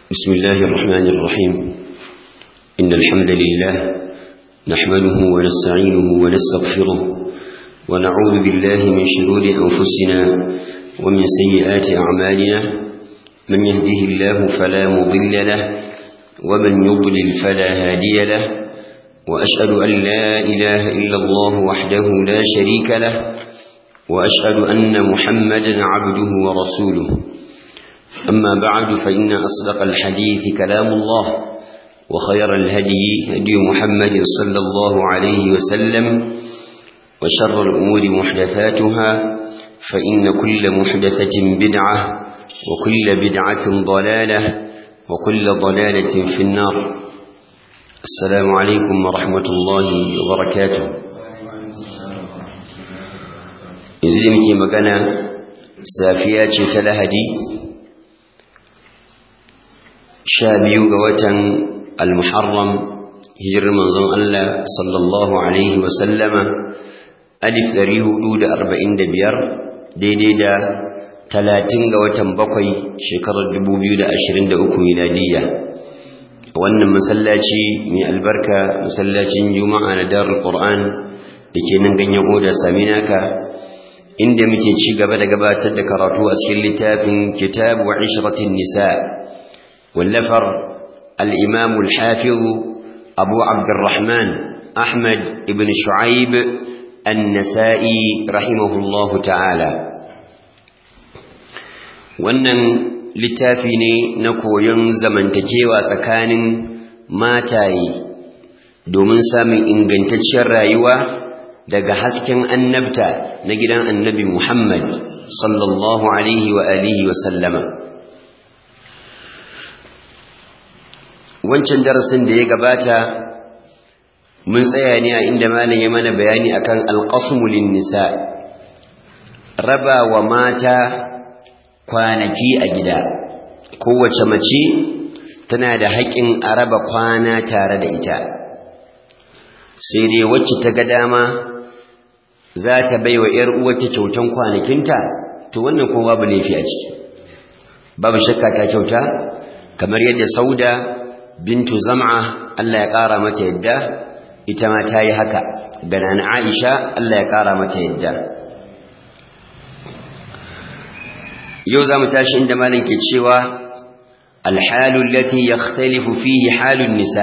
بسم الله الرحمن الرحيم إن الحمد لله نحمده ونستعينه ونستغفره ونعوذ بالله من شرور أنفسنا ومن سيئات أعمالنا من يهده الله فلا مضل له ومن يضلل فلا هادي له وأشهد أن لا إله إلا الله وحده لا شريك له وأشهد أن محمدا عبده ورسوله أما بعد فإن أصدق الحديث كلام الله وخير الهدي هدي محمد صلى الله عليه وسلم وشر الأمور محدثاتها فإن كل محدثة بدعة وكل بدعة ضلالة وكل ضلالة في النار السلام عليكم ورحمة الله وبركاته إذن مكي مكان سافيات تلهدي sha biyu ga watan al-muharram hijirar manzon Allah sallallahu alaihi wasallama alif ɗari hudu da arba'in da biyar daidai da talatin ga watan bakwai shekarar dubu biyu da ashirin da uku miladiyya wannan masallaci mai albarka masallacin juma'a na darul qur'an da ke nan ganyen oda saminaka inda muke ci gaba da gabatar da karatu a cikin littafin kitab wa ishratin nisa' واللفر الإمام الحافظ أبو عبد الرحمن أحمد بن شعيب النسائي رحمه الله تعالى wannan littafi ne na koyon zamantakewa tsakanin mataye domin samun ingantacciyar rayuwa daga hasken annabta na gidan annabi Muhammad sallallahu alaihi wa alihi wa sallama wancan darasin da ya gabata mun tsaya ne a inda malam ya mana bayani akan alqasmul nisa raba wa mata kwanaki a gida kowace mace tana da haƙƙin a raba kwana tare da ita sai dai wacce ta ga dama za ta bai wa ‘yar uwarta kyautan kwanakinta to wannan kuma babu laifi a ciki babu shakka ta kyauta kamar yadda sauda bintu zam'a Allah ya ƙara mata yadda ita ma ta yi haka ga nana Aisha Allah ya ƙara mata yadda yau za mu tashi inda malin ke cewa alhalu lati yakhtalifu fihi halun nisa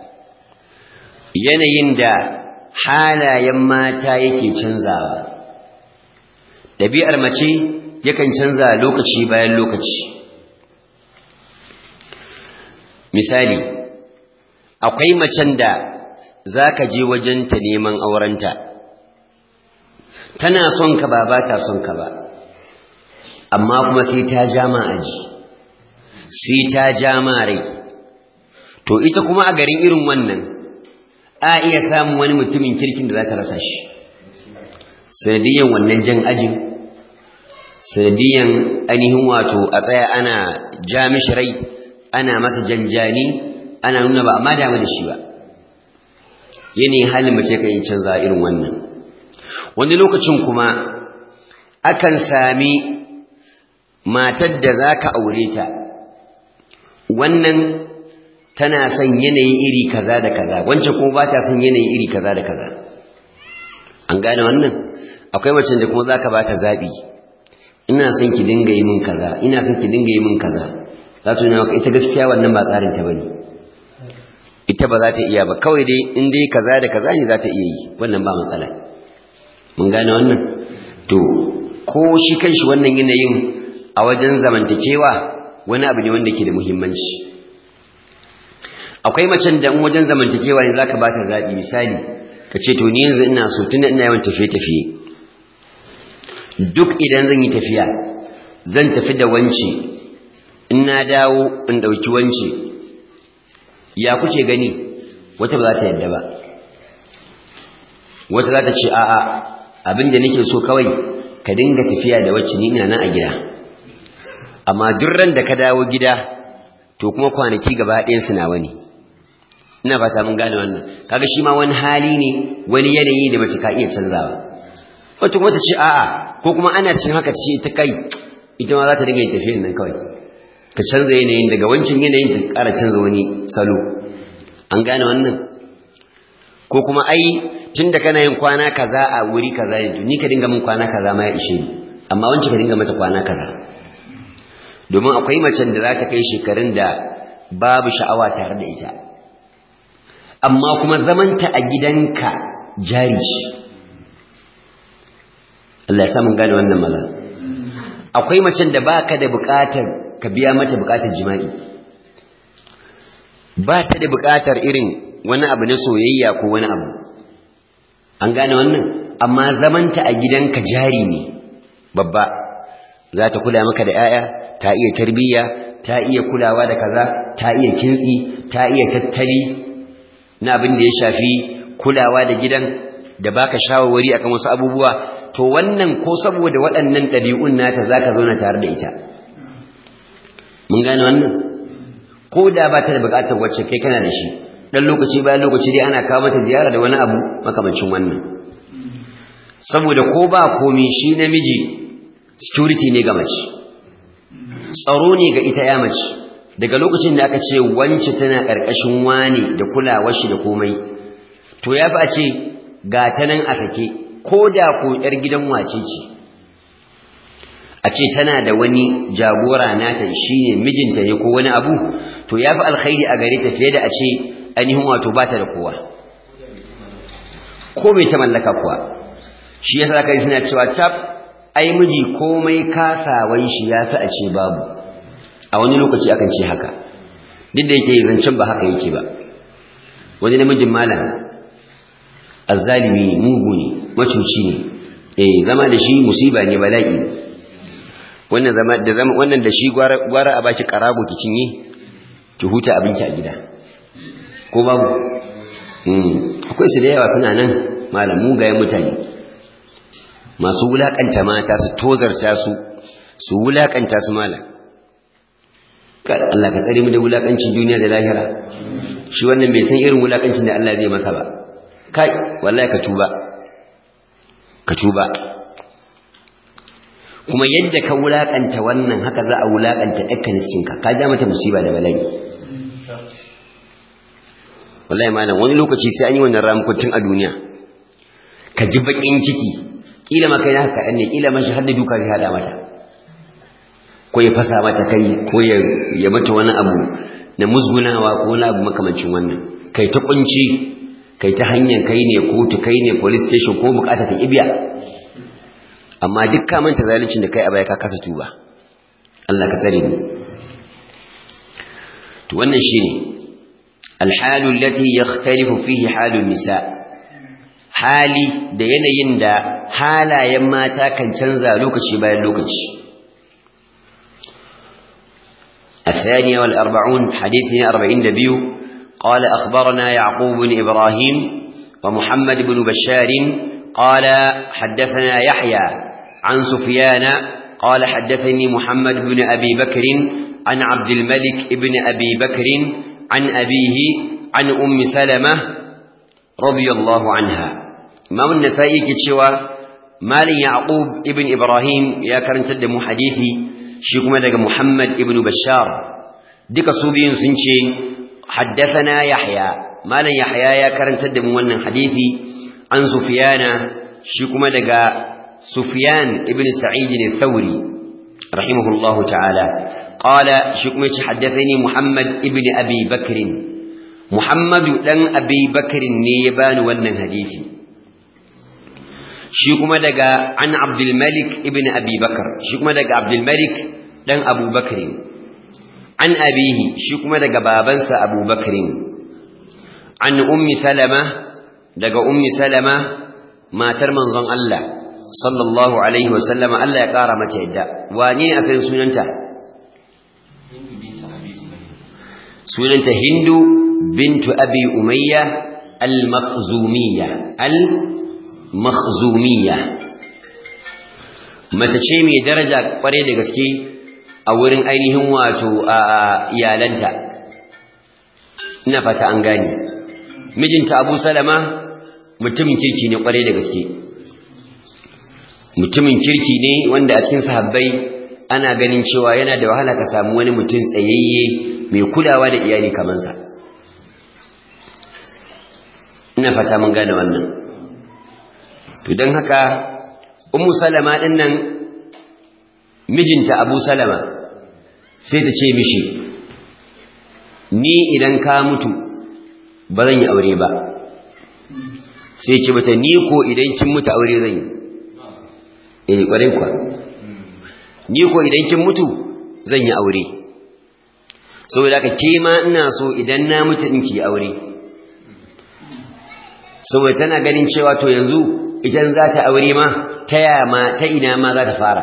yanayin da halayen mata yake canzawa ɗabi'ar mace yakan canza lokaci bayan lokaci misali akwai macen da za ka je wajenta neman aurenta tana son ka ba ba ta son ka ba amma kuma sai ta jama aji sai ta jama rai to ita kuma a garin irin wannan a iya samun wani mutumin kirkin da za ta rasa shi sanadiyan wannan jan ajin sanadiyan ainihin wato a tsaya ana ja mishi rai ana masa janjani ana nuna ba amma damu da shi ba yanayin halin mace kan yi canza irin wannan wani lokacin kuma akan sami matar da za ka aure ta wannan tana son yanayi iri kaza da kaza wancan kuma ba ta son yanayi iri kaza da kaza an gane wannan akwai macen da kuma za ka ba ta zaɓi ina son ki dinga yi min kaza ina son ki dinga yi min kaza za su nuna ita gaskiya wannan ba tsarin ta bane ita ba za ta iya ba kawai dai in dai kaza da kaza ne za ta iya yi wannan ba matsala mun gane wannan to ko shi kanshi wannan yanayin a wajen zamantakewa wani abu ne wanda ke da muhimmanci akwai macen da in wajen zamantakewa ne zaka bata zaɓi misali ka ce to ni yanzu ina so tunda ina yawan tafiye-tafiye duk idan zan yi tafiya zan tafi da wance in na dawo in ɗauki wance ya kuke gani wata ba za ta yadda ba wata za ta ce a'a abin da nake so kawai ka dinga tafiya da wacce ni ina nan a gida amma duk ran da ka dawo gida to kuma kwanaki gaba ɗayan su nawa ne ina fata mun gane wannan kaga shi ma wani hali ne wani yanayi da mace ka iya canzawa wata kuma ta ce a'a ko kuma ana cikin haka ta ce ta kai ita ma za ta dinga yin tafiyan nan kawai ka canza yanayin daga wancan yanayin ka ƙara canza wani salo an gane wannan ko kuma ai tunda kana yin kwana kaza a wuri kaza ne ni ka dinga min kwana kaza ma ya ishe ni amma wancan ka dinga mata kwana kaza domin akwai macen da za ta kai shekarun da babu sha'awa tare da ita amma kuma zamanta a gidanka jari ce Allah ya samun gane wannan maza akwai macen da baka da bukatar ka biya mata bukatar jima'i ba ta da bukatar irin wani abu na soyayya ko wani abu an gane wannan amma zamanta a gidanka jari ne babba za ta kula maka da 'ya'ya ta iya tarbiyya ta iya kulawa da kaza ta iya kintsi ta iya tattali na abin da ya shafi kulawa da gidan da baka shawarwari akan wasu abubuwa to wannan ko saboda waɗannan ɗabi'un nata zaka zauna tare da ita mun gane wannan ko da ba ta da buƙatar wacce kai kana da shi dan lokaci bayan lokaci dai ana kawo mata ziyara da wani abu makamancin wannan saboda ko ba komi shi namiji security ne ga mace tsaro ne ga ita ya mace daga lokacin da aka ce wance tana ƙarƙashin wani da kulawar shi da komai to ya fi a ce ga ta nan a sake ko da ko ‘yar gidan wace ce a ce tana da wani jagora nata shi ne mijinta ne ko wani abu to ya fi alkhairi a gare ta fiye da a ce ainihin wato ba ta da kowa ko mai ta mallaka kuwa shi ya sa kai suna cewa tab ai miji komai kasawan shi ya fi a ce babu a wani lokaci akan ce haka duk da yake zancen ba haka yake ba wani namijin malam azzalimi ne mugu ne macuci ne eh zama da shi musiba ne bala'i wannan zama da zama wannan da shi gwara gwara a baki karago ki cinye ki huta abinki a gida ko babu mm akwai su da yawa suna nan malam mugayen mutane masu wulakanta mata su tozarta su su wulakanta su malam Allah ka tsare mu da wulakancin duniya da lahira shi wannan bai san irin wulakancin da Allah zai masa ba kai wallahi ka tuba ka tuba kuma yadda ka wulakanta wannan haka za a wulakanta ɗakkan cikinka ka ja mata musiba da bala'i wallahi malam wani lokaci sai an yi wannan ramukun a duniya ka ji bakin ciki kila ma kai haka kaɗan ne kila ma shi har da duka zai haɗa mata ko ya fasa mata kai ko ya mata wani abu na musgunawa ko wani abu makamancin wannan kai ta kunci kai ta hanyar kai ne kotu kai ne police station ko bukata ta ibiya amma duk ka manta zaluncin da kai a baya ka kasa tuba Allah ka tsare mu to wannan shine alhalu allati yakhtalifu fihi halun nisa hali da yanayin da halayen mata kan canza lokaci bayan lokaci الثانية والأربعون حديثنا أربعين دبيو قال أخبرنا يعقوب بن إبراهيم ومحمد بن بشار قال حدثنا يحيى عن سفيان قال حدثني محمد بن أبي بكر عن عبد الملك بن أبي بكر عن أبيه عن أم سلمة رضي الله عنها إمام النسائي كتشوى مال يعقوب ابن إبراهيم يا كرن تدمو حديثي شكما لك محمد ابن بشار ديك صوبين سنشي حدثنا يحيى مال يحيى يا كرن تدمو ونن حديثي عن سفيان شكما لك سفيان ابن سعيد الثوري رحمه الله تعالى قال شكما حدثني محمد ابن أبي بكر محمد لن أبي بكر نيبان ونن حديثي shi kuma daga an abdulmalik ibn abi bakar shi kuma daga abdulmalik dan abubakarin an abihi shi kuma daga babansa abubakarin an ummi salama daga ummi salama matar manzon Allah sallallahu alaihi wasallama Allah ya kara mata yadda wane ne asalin sunanta sunanta hindu bintu abi umayya al-makhzumiyya al makhzumiyya mace ce mai daraja kware da gaske a wurin ainihin wato a iyalanta ina fata an gane mijinta Abu Salama mutumin kirki ne kware da gaske mutumin kirki ne wanda a cikin sahabbai ana ganin cewa yana da wahala ka samu wani mutum tsayayye mai kulawa da iyali kamar sa ina fata mun gane wannan to don haka ummu salama din nan mijinta abu salama sai ta ce mishi ni idan ka mutu ba zan yi aure ba sai ce mata ni ko idan kin mutu aure zan yi eh kwarai kwa ni ko idan kin mutu zan yi aure saboda haka ke ma ina so idan na mutu in ki aure saboda tana ganin cewa to yanzu idan za ta aure ma ta yaya ma ta ina ma za ta fara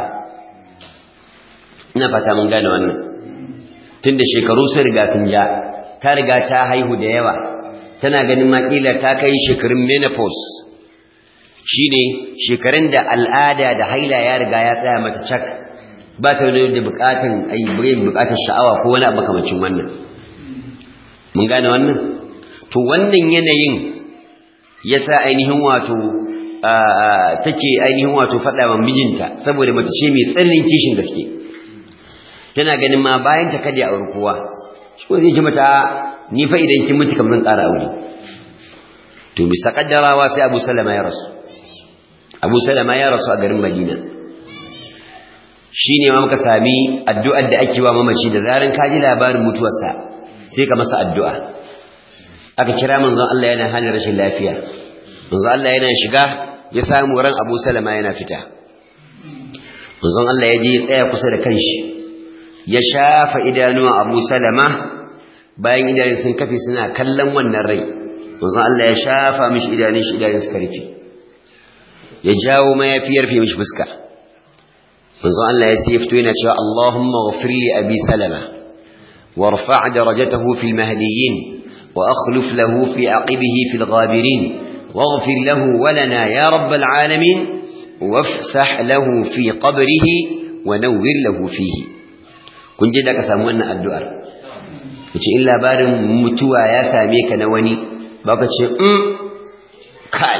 ina fata mun gane wannan tunda shekaru sun riga sun ja ta riga ta haihu da yawa tana ganin makila ta kai shekarun menopause shine shekarun da al'ada da haila ya riga ya tsaya mata cak ba ta da bukatun ai bukatun sha'awa ko wani abu makamacin wannan mun gane wannan to wannan yanayin yasa ainihin wato take ainihin wato faɗa wa mijinta saboda mace ce mai tsananin kishin gaske tana ganin ma bayan ta kada ya auri kowa shi ko zai ji mata ni fa idan kin mutu kamar ƙara aure to bisa kaddarawa sai Abu Salama ya rasu Abu Salama ya rasu a garin Madina shine ma muka sami addu'ar da ake wa mamaci da zaran ka ji labarin mutuwarsa sai ka masa addu'a aka kira manzon Allah yana halin rashin lafiya manzon Allah yana shiga ya samu ran Abu Salama yana fita manzon Allah ya je ya tsaya kusa da kanshi ya shafa idanuwa Abu Salama bayan idanun sun kafe suna kallon wannan rai manzon Allah ya shafa mishi idanun shi idanun suka rufe ya jawo mayafi ya rufe mishi fuska manzon Allah ya sai fito yana cewa Allahumma ghfir li abi salama warfa' darajatahu fil mahdiyyin wa akhlif lahu fi aqibihi fil ghabirin واغفر له ولنا يا رب العالمين وافسح له في قبره ونور له فيه kun je da ka samu wannan addu'ar yace in labarin mutuwa ya same ka na wani baka ce um kai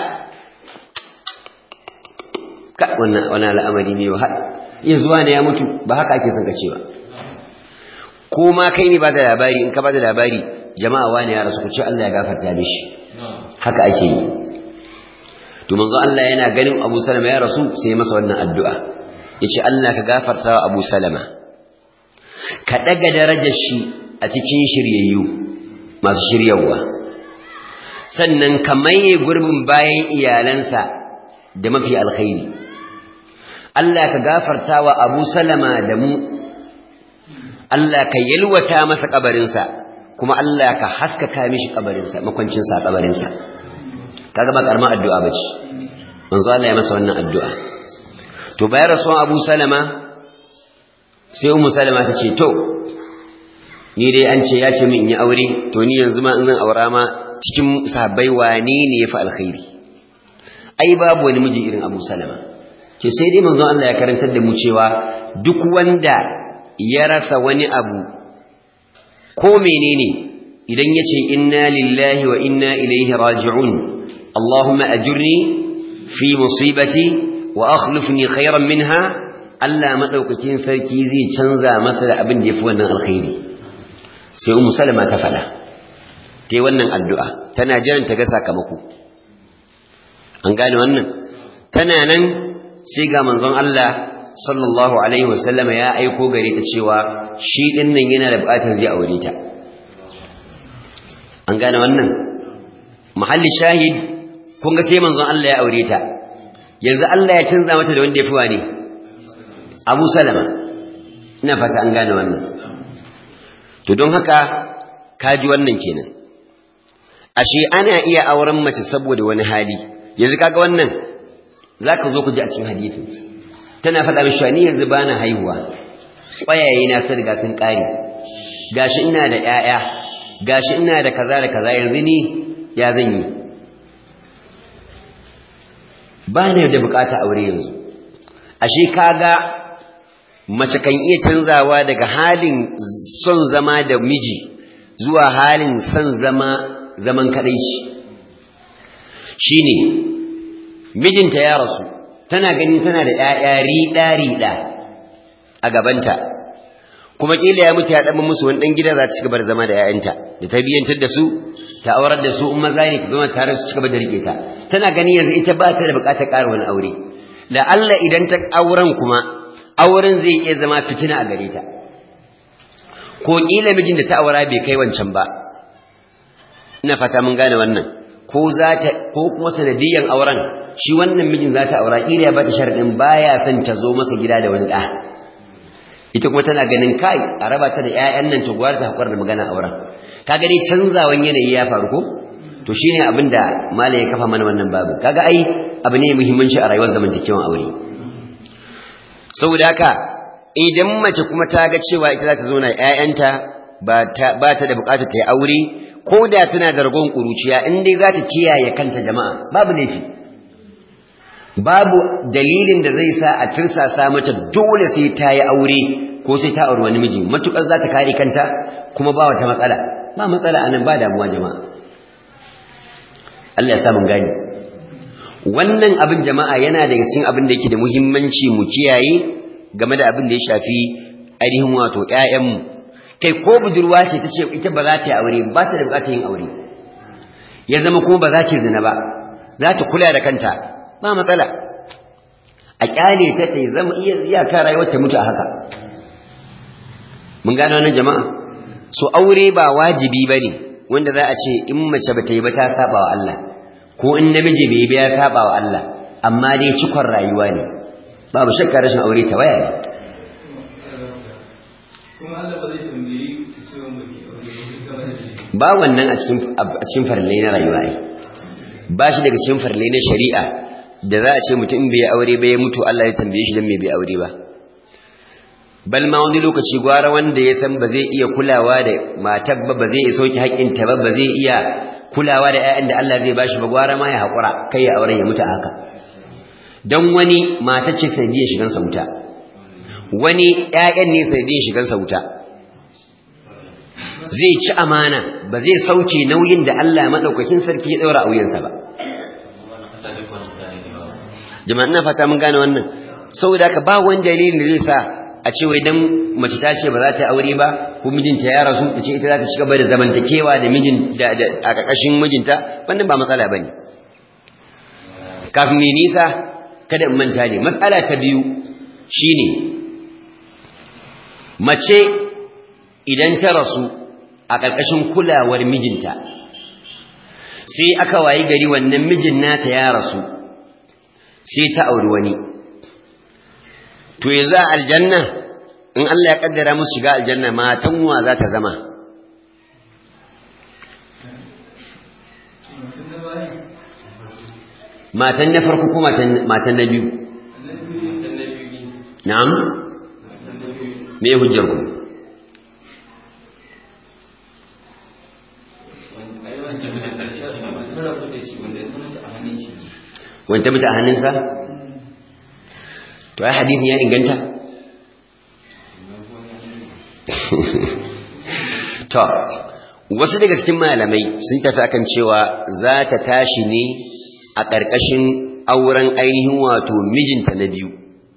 ka wannan wannan al'amari ne wa iya zuwa ne ya mutu ba haka ake son ka ce ba ko ma kai ne ba da labari in ka ba da labari jama'a wani ya rasu ku ce Allah ya gafarta mishi haka ake yi to manzo Allah yana ganin Abu Salama ya rasu sai masa wannan addu'a yace Allah ka gafarta wa Abu Salama ka daga darajar shi a cikin shiryayyu masu shiryawa sannan ka maye gurbin bayan iyalansa da mafi alkhairi Allah ka gafarta wa Abu Salama da mu Allah ka yalwata masa kabarinsa kuma Allah ka haskaka mishi kabarinsa makwancinsa kabarinsa kaga ba karamar addu'a bace manzo Allah ya masa wannan addu'a to bayan rasuwan Abu Salama sai Ummu Salama ta ce to ni dai an ce ya ce min in yi aure to ni yanzu ma in zan aura ma cikin sahabbai wane ne yafi alkhairi ai babu wani miji irin Abu Salama ke sai dai manzo Allah ya karantar da mu cewa duk wanda ya rasa wani abu ko menene idan yace inna lillahi wa inna ilaihi raji'un اللهم أجرني في مصيبتي وأخلفني خيرا منها ألا مدوكتين سركي زي تنزى مثل أبن يفوانا الخير سيوم سلمة تفلا تي ونن الدعاء تناجان تقسى كمكو أنقال ونن تنانا سيقى منظم الله صلى الله عليه وسلم يا أيكو قريت الشيوى شيء إنن ينا لبقاتا زي أوليتا أنقال ونن محل الشاهد kun ga sai manzon Allah ya aure ta yanzu Allah ya canza mata da wanda ya fi wani Abu Salama ina fata an gane wannan to don haka kaji wannan kenan ashe ana iya auren mace saboda wani hali yanzu kaga wannan zaka zo ku ji a cikin hadisi tana faɗa mishi ni yanzu bana haihuwa ƙwayaye na sun riga sun ƙare gashi ina da ƴaƴa gashi ina da kaza da kaza yanzu ni ya zan yi ba ne da bukata aure yanzu ashe kaga mace kan iya canzawa daga halin son zama da miji zuwa halin son zama zaman kadaici shine mijinta ya rasu tana ganin tana da ƴaƴa riɗa riɗa a gabanta kuma kila ya mutu ya dan musu wani dan gida za ta cigaba da zama da ƴaƴanta da tarbiyyantar da su ta aurar da su in maza ne ta zama tare su cigaba da rike ta tana gani yanzu ita ba ta da bukatar ƙara wani aure la Allah idan ta auren kuma auren zai iya zama fitina a gare ta ko kila mijin da ta aura bai kai wancan ba ina fata mun gane wannan ko za ta ko kuma sanadiyan auren shi wannan mijin za ta aura kila ya bata sharadin baya son ta zo masa gida da wani da ita kuma tana ganin kai a raba ta da ƴaƴan nan to gwara ta hakura da magana auren kaga dai canzawan yanayi ya faru ko to shine abin da malam ya kafa mana wannan babu kaga ai abu ne muhimmanci a rayuwar zamantakewan aure saboda haka idan mace kuma ta ga cewa ita za ta zo na ƴaƴanta ba ta ba ta da buƙatar ta yi aure ko da tana da ragon ƙuruciya in dai za ta kiyaye kanta jama'a babu laifi babu dalilin da zai sa a tirsasa mata dole sai ta yi aure ko sai ta auri wani miji matukar za ta kare kanta kuma ba wata matsala ba matsala anan ba damuwa jama'a Allah ya sa mun gani wannan abin jama'a yana daga cikin abin da yake da muhimmanci mu kiyaye game da abin da ya shafi ainihin wato ƴaƴanmu kai ko budurwa ce ta ce ita ba za ta yi aure ba ta da bukatar yin aure ya zama kuma ba za ta zina ba za ta kula da kanta ba matsala a kyale ta ta zama iya iyaka rayuwar ta mutu a haka mun gane wannan jama'a so aure ba wajibi bane wanda za a ce in mace ba ta yi ba ta saba wa Allah ko in namiji bai yi ba ya saba wa Allah amma dai cikon rayuwa ne babu shakka rashin aure ta waya ne ba wannan a cikin a cikin farillai na rayuwa ai ba shi daga cikin farillai na shari'a da za a ce mutum bai aure ba ya mutu Allah ya tambaye shi dan me bai aure ba bal ma wani lokaci gwara wanda ya san ba zai iya kulawa da matar ba ba zai iya sauki haƙƙinta ba ba zai iya kulawa da ƴaƴan da Allah zai bashi ba gwara ma ya haƙura kai ya auren ya mutu a haka dan wani mata ce sanadiyar shigan sa wuta wani ƴaƴan ne sanadiyar shigan sa wuta zai ci amana ba zai sauke nauyin da Allah madaukakin sarki ya daura a wuyansa ba jama'a ina fata mun gane wannan saboda haka ba wani dalilin da zai sa a ce wai dan mace ta ce ba za ta yi aure ba ko mijinta ya rasu ta ce ita za ta ci gaba da zamantakewa da mijin da a ƙarƙashin mijinta wannan ba matsala bane kafin mai nisa kada in manta ne matsala ta biyu shine mace idan ta rasu a ƙarƙashin kulawar mijinta sai aka wayi gari wannan mijin nata ya rasu sai ta auri wani to yanzu a aljanna in Allah ya kaddara musu shiga aljanna matan wa za ta zama matan na farko ko matan na biyu na'am me hujjar ku wanda mutu a hannunsa to ai hadisin ya inganta to wasu daga cikin malamai sun tafi akan cewa za ta tashi ne a ƙarƙashin auren ainihin wato mijinta na biyu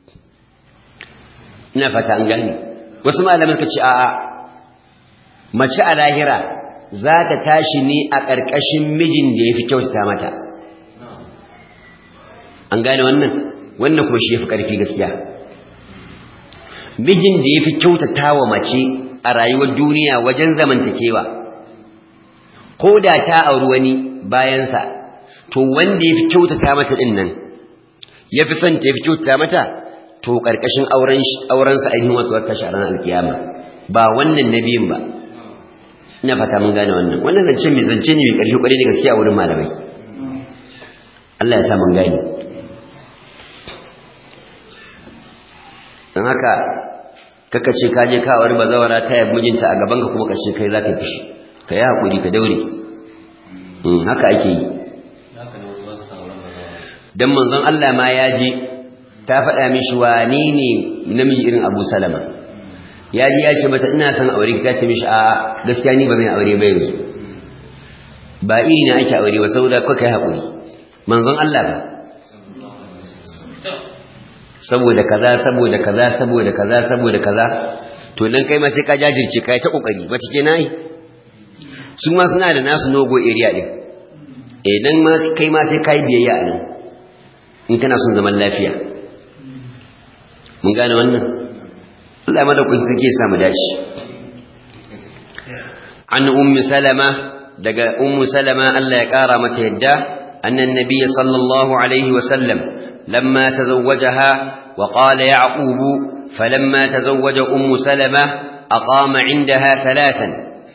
ina fata an gani wasu malamai suka ce a'a mace a lahira za ta tashi ne a ƙarƙashin mijin da ya fi kyautata mata an gane wannan wannan kuma shi ya fi ƙarfi gaskiya mijin da ya fi kyautata wa mace a rayuwar duniya wajen zamantakewa ko da ta auri wani bayansa to wanda ya fi kyautata mata ɗin nan ya fi son ta ya fi kyautata mata to ƙarƙashin aurensa ainihin wasu wata sharan alkiyama ba wannan na biyun ba ina fata mun gane wannan wannan zance mai zance ne mai ƙarfi ƙwarai da gaskiya a wurin malamai Allah ya sa mun gane don haka kaka ce ka je ka aure bazawara ta yabi mijinta a gaban ka kuma ka ce kai za ka fishi ka yi haƙuri ka daure haka ake yi don manzon Allah ma ya je ta faɗa mishi wane ne namiji irin abu salama ya ji ya ce mata ina son aure ta ce mishi a gaskiya ni ba zan aure ba yanzu ba iri na ake aure ba saboda kuka yi haƙuri manzon Allah ba saboda kaza saboda kaza saboda kaza saboda kaza to nan kai ma sai ka jajirce kai ta kokari mace ke nayi su ma suna da nasu nogo area din eh dan ma kai ma sai kai biyayya a nan in kana son zaman lafiya mun gane wannan Allah ma da kun suke samu dace an ummi salama daga ummu salama Allah ya kara mata yadda annan nabiy sallallahu alaihi wa sallam lamma tazawwajaha wa qala yaqub falamma tazawwaja ummu salama aqama indaha thalathan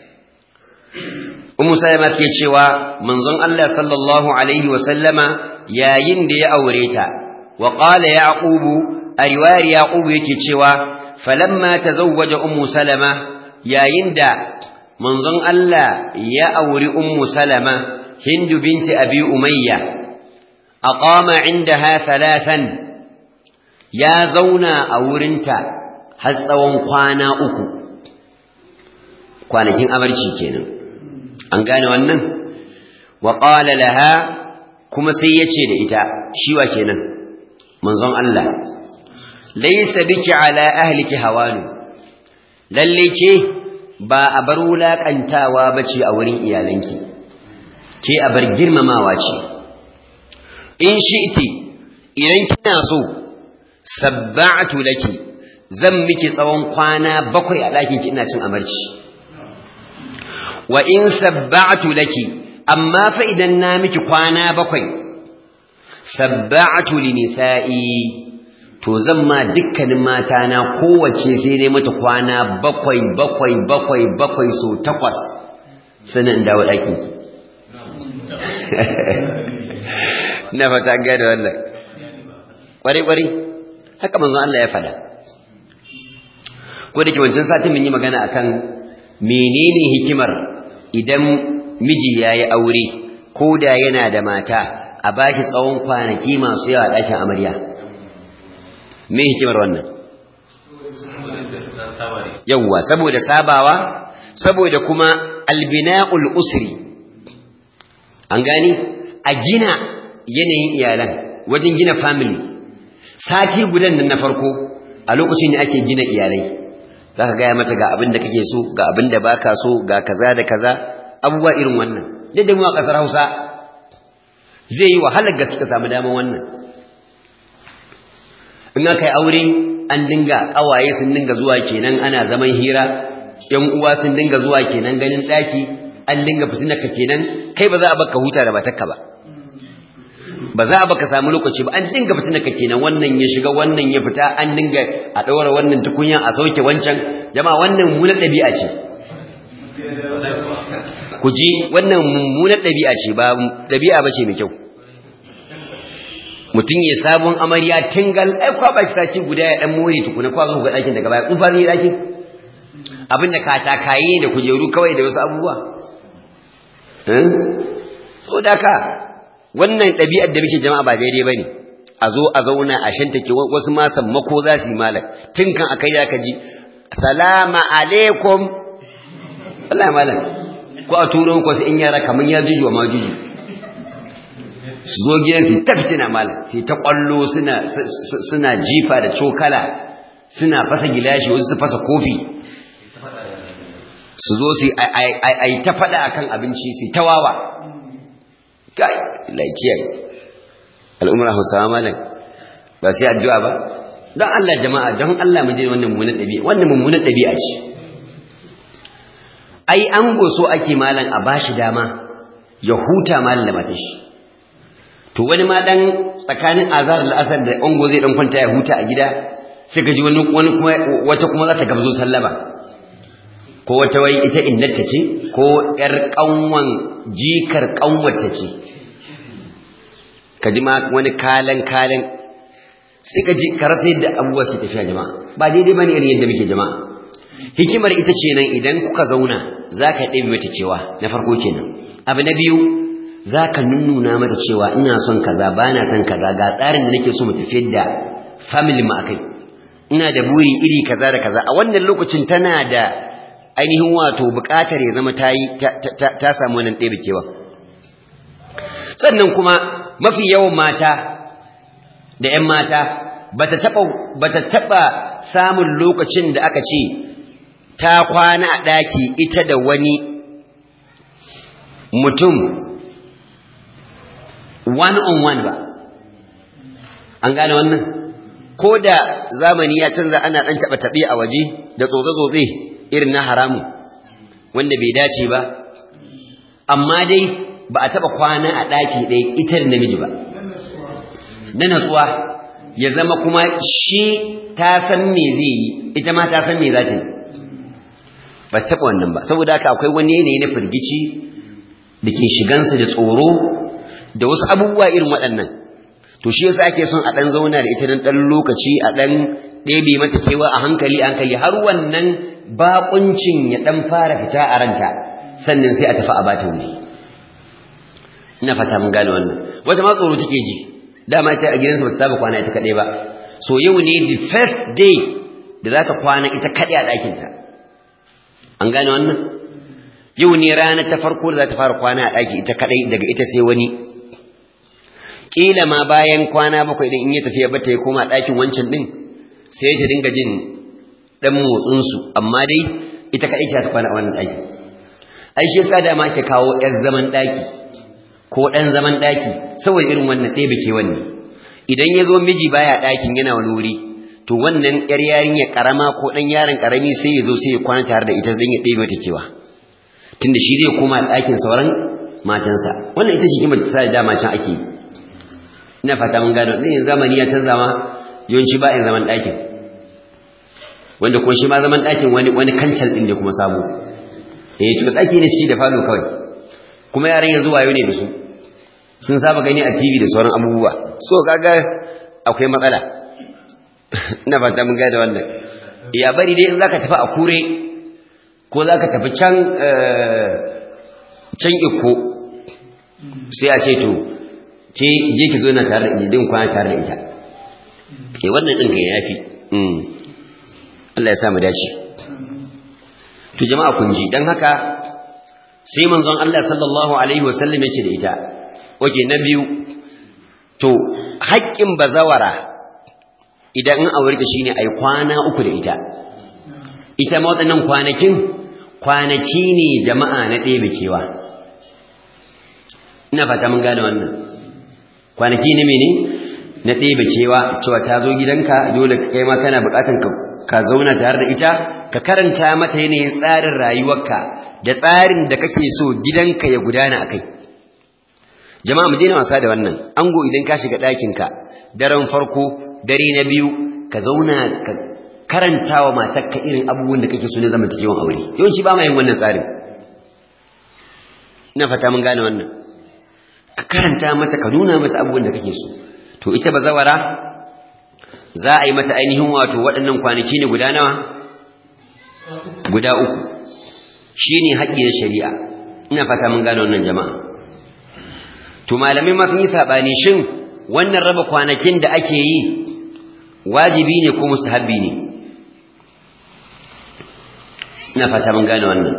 ummu salama ke cewa manzon Allah sallallahu alaihi wa sallama yayin da ya aure ta wa qala yaqub a riwayar yaqub yake cewa falamma tazawwaja ummu salama yayin da manzon Allah ya auri ummu salama hindu binti abi umayya aqama indaha thalathan ya zauna a wurinta har tsawon kwana uku kwanakin amarci kenan an gane wannan wa qala laha kuma sai yace da ita shiwa kenan manzon Allah laysa biki ala ahliki hawanu lalle ke ba a bar wulaƙantawa ba ce a wurin iyalanki ke a bar girmamawa ce in shi iti idan kina so sabba'atu laki zan miki tsawon kwana bakwai a ɗakinki ina cin amarci wa in sabba'atu laki amma fa idan na miki kwana bakwai sabba'atu li nisa'i to zan ma dukkanin mata na kowace sai dai mata kwana bakwai bakwai bakwai bakwai so takwas sanin dawo ɗaki na fata gada wannan ƙwari-ƙwari haka manzon Allah ya fada ko da ke wancan satin mun yi magana akan menene hikimar idan miji ya yi aure ko da yana da mata a bashi tsawon kwanaki masu yawa ɗakin amarya me hikimar wannan yawwa saboda sabawa saboda kuma albina'ul usri an gani a gina yanayin iyalan wajen gina family sati gudan nan na farko a lokacin ne ake gina iyalai zaka gaya mata ga abin da kake so ga abin da baka so ga kaza da kaza abubuwa irin wannan duk da mu a kasar Hausa zai yi wahalar gaske ka samu daman wannan in aka yi aure an dinga ƙawaye sun dinga zuwa kenan ana zaman hira ‘yan uwa sun dinga zuwa kenan ganin ɗaki an dinga fitina ka kenan kai ba za a baka huta da matakka ba ba za a baka samu lokaci ba an dinga fitina ka kenan wannan ya shiga wannan ya fita an dinga a ɗaura wannan tukunya a sauke wancan jama'a wannan mummunar ɗabi'a ce ku ji wannan mummunar ɗabi'a ce ba ɗabi'a ba ce mai kyau mutum ya sabon amarya tingal ai kwa ba shi sati guda ya dan more tukuna kwa zo ga dakin daga baya kun fa zai dakin abin da katakaye da kujeru kawai da wasu abubuwa eh so da ka wannan ɗabi'ar da muke jama'a ba daidai bane a zo a zauna a shanta ke wasu ma sammako za su yi malak tun kan akai da ka ji salama alaikum Allah malam ko a turo ko su in yara kaman ya juju ma juju su zo gidan su ta fitina malam sai ta kwallo suna suna jifa da cokala suna fasa gilashi wasu su fasa kofi su zo su ai ta fada akan abinci su ta wawa kai laikiyar al'umar hausawa malam ba sai addu'a ba don Allah jama'a don Allah mu je wannan mummunan ɗabi'a wannan mummunan ɗabi'a ce ai an goso ake malam a bashi dama ya huta malam da matashi to wani ma dan tsakanin azar da asar da ango zai dan kwanta ya huta a gida sai ka ji wani wani kuma wata kuma za ta gabzo sallama ko wata wai ita innata ce ko yar kanwan jikar kanwata ce ka ji ma wani kalan kalan sai ka ji ka rasa yadda abubuwa su tafiya jama'a ba daidai bane irin yadda muke jama'a hikimar ita ce nan idan kuka zauna za ka ɗabi mata cewa na farko kenan abu na biyu za ka nunnuna mata cewa ina son kaza ba na son kaza ga tsarin da nake so mu tafiyar da family mu akai ina da buri iri kaza da kaza a wannan lokacin tana da ainihin wato buƙatar ya zama ta yi ta samu wannan ɗebe kewa sannan kuma mafi yawan mata da ‘yan mata bata taba bata taba samun lokacin da aka ce ta kwana a daki ita da wani mutum one on one ba an gane wannan ko da zamani ya canza ana dan taba tabe a waje da tsotse tsotse irin na haramu wanda bai dace ba amma dai ba a taba kwana a daki ɗaya ita da namiji ba na natsuwa ya zama kuma shi ta san me zai yi ita ma ta san me za ta yi ba ta taɓa wannan ba saboda haka akwai wani yanayi na firgici da ke shigansu da tsoro da wasu abubuwa irin waɗannan to shi yasa ake son a ɗan zauna da ita don ɗan lokaci a ɗan ɗebe mata kewa a hankali a hankali har wannan baƙuncin ya ɗan fara fita a ranta sannan sai a tafi a bata wuri ina fata mun gane wannan wata ma tsoro take ji dama ita a gidansa ba su saba kwana ita kaɗai ba so yau ne the first day da za ta kwana ita kaɗai a ɗakinta an gane wannan yau ne rana ta farko da za ta fara kwana a ɗaki ita kaɗai daga ita sai wani ƙila ma bayan kwana bakwai idan in ya tafiya bata ya koma ɗakin wancan ɗin sai ta dinga jin ɗan motsinsu amma dai ita kaɗai ta kwana a wannan ɗaki ai shi yasa dama ke kawo ƴan zaman ɗaki ko ɗan zaman ɗaki saboda irin wannan ɗaya bake wanne idan ya zo miji baya ɗakin yana wani wuri to wannan ƴar yarinya ƙarama ko ɗan yaron ƙarami sai ya zo sai ya kwana tare da ita don ya ɗebe ta kewa tunda shi zai koma ɗakin sauran matansa wannan ita ce kimar ta sa dama can ake yi ina fata mun gano ɗin zamani ya canza ma yawanci ba in zaman ɗakin wanda kuma shi ma zaman ɗakin wani wani kancal ɗin da kuma sabo eh to ɗaki ne ciki da falo kawai kuma yaran yanzu wayo ne da su sun saba gani a TV da sauran abubuwa so kaga akwai matsala ina fata mun gane wannan ya bari dai in zaka tafi a kure ko zaka tafi can can iko sai a ce to ke je ki zo na tare da din kwana tare da ita ke wannan din ga yafi mm Allah ya sa mu dace to jama'a kun ji dan haka sai manzon Allah sallallahu alaihi wasallam ya ce da ita oke na biyu to haƙƙin bazawara idan in aure ta shine ai kwana uku da ita ita ma waɗannan kwanakin kwanaki ne jama'a na ɗebe kewa ina fata mun gane wannan kwanaki ne mene na ɗebe cewa cewa ta zo gidanka dole kai ma kana buƙatan ka zauna tare da ita ka karanta mata yanayin tsarin rayuwarka da tsarin da kake so gidanka ya gudana akai jama'a mu daina wasa da wannan ango idan ka shiga ɗakinka daren farko dare na biyu ka zauna ka karanta wa matarka irin abubuwan da kake so na zamantakewan aure yawanci ba ma yin wannan tsarin ina fata mun gane wannan ka karanta mata ka nuna mata abubuwan da kake so to ita bazawara za a yi mata ainihin wato waɗannan kwanaki ne guda nawa guda uku shine haƙƙi na shari'a ina fata mun gane wannan jama'a to malamai ma sun yi sabani shin wannan raba kwanakin da ake yi wajibi ne ko mustahabbi ne ina fata mun gane wannan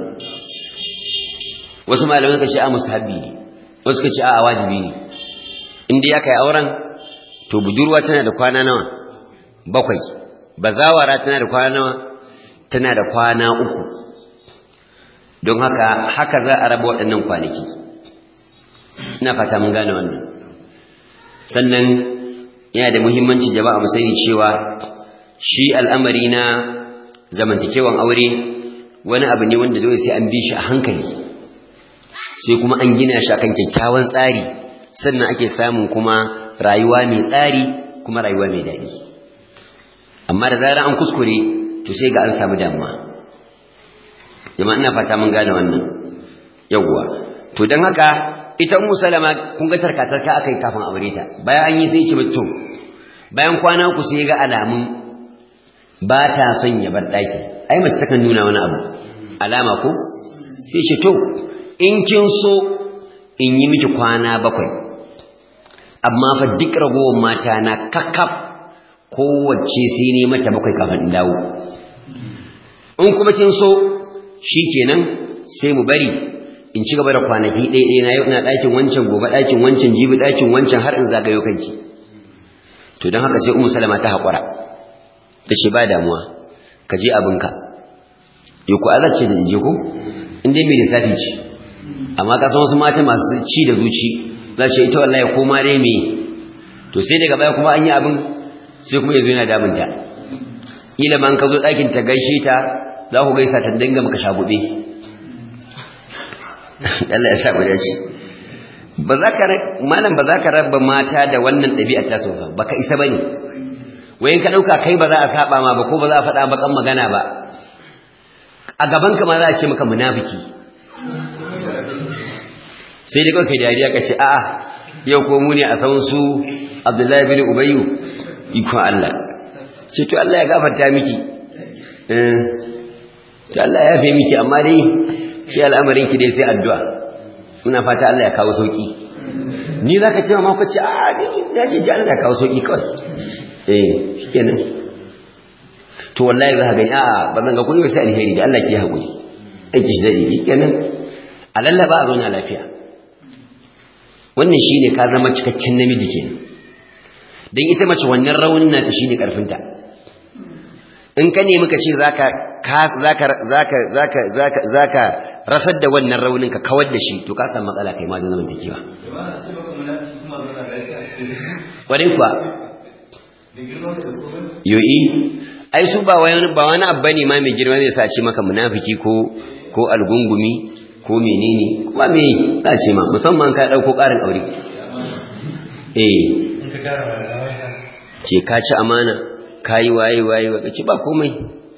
wasu malamai suka ce a mustahabbi ne wasu suka ce a wajibi ne in dai aka yi auren to budurwa tana da kwana nawa bakwai bazawara tana da kwana nawa tana da kwana uku don haka haka za a raba waɗannan kwanaki ina fata mun gane wannan sannan yana da muhimmanci jama'a mu sani cewa shi al'amari na zamantakewan aure wani abu ne wanda dole sai an bi shi a hankali sai kuma an gina shi akan kyakkyawan tsari sannan ake samun kuma rayuwa mai tsari kuma rayuwa mai daɗi amma da zarar an kuskure to sai ga an samu damuwa jama'a ina fata mun gane wannan yawwa to don haka ita ummu salama kun ga tarkatarka akai kafin aure ta bayan an yi sai ce to bayan kwana ku sai ga alamun ba ta son ya bar daki ai mace takan nuna wani abu alama ko sai ce to in kin so in yi miki kwana bakwai amma fa duk ragowar mata na kakkaf kowace sai ne mata bakwai kafin in dawo in kuma kin so shikenan sai mu bari in ci gaba da kwanaki ɗaya na yau na ɗakin wancan gobe ɗakin wancan jibi ɗakin wancan har in zagayo kanki to to don haka sai umu salama ta haƙura ta ce ba damuwa ka je abinka ya ku azar ce da je ko inda mai lissafi ce amma ka san wasu mata masu ci da zuci za ce ita wallahi ko ma dai me to sai daga baya kuma an yi abin sai kuma yanzu yana damunta ila man ka zo ɗakin ta gaishe ta za ku gaisa ta dinga maka shagube Allah ya sa mu dace ba za ka malam ba za ka raba mata da wannan ɗabi'a ta so ba baka isa bane wayin ka dauka kai ba za a saba ma ba ko ba za a faɗa bakan magana ba a gaban ka ma za a ce maka munafiki sai dai kawai kai dariya ka ce a'a yau ko mu ne a san su Abdullahi bin Ubayyu ikon Allah ce to Allah ya gafarta miki eh to Allah ya yafe miki amma dai shi al'amarin ki dai sai addu'a muna fata Allah ya kawo sauki ni zaka ce ma ko ce a ni ya ce Allah ya kawo sauki kawai eh shikenan to wallahi za ka gani a ba zan ga kun yi sai alheri da Allah ke hakuri aiki shi zai yi kenan a lallaba a zauna lafiya wannan shine ka zama cikakken namiji kenan dan ita mace wannan raunin nata shine karfinta in ka nemi ka ce zaka zaka zaka zaka zaka zaka rasar da wannan raunin ka kawar da shi to ka samu matsala kai ma da zaman takewa wadin kuwa yoyi ai su ba wani ba wani abu bane ma mai girma zai sa ce maka munafiki ko ko algungumi ko menene kuma me za ce ma musamman ka dauko karin aure eh ce ka ci amana kayi waye waye wa ci ba komai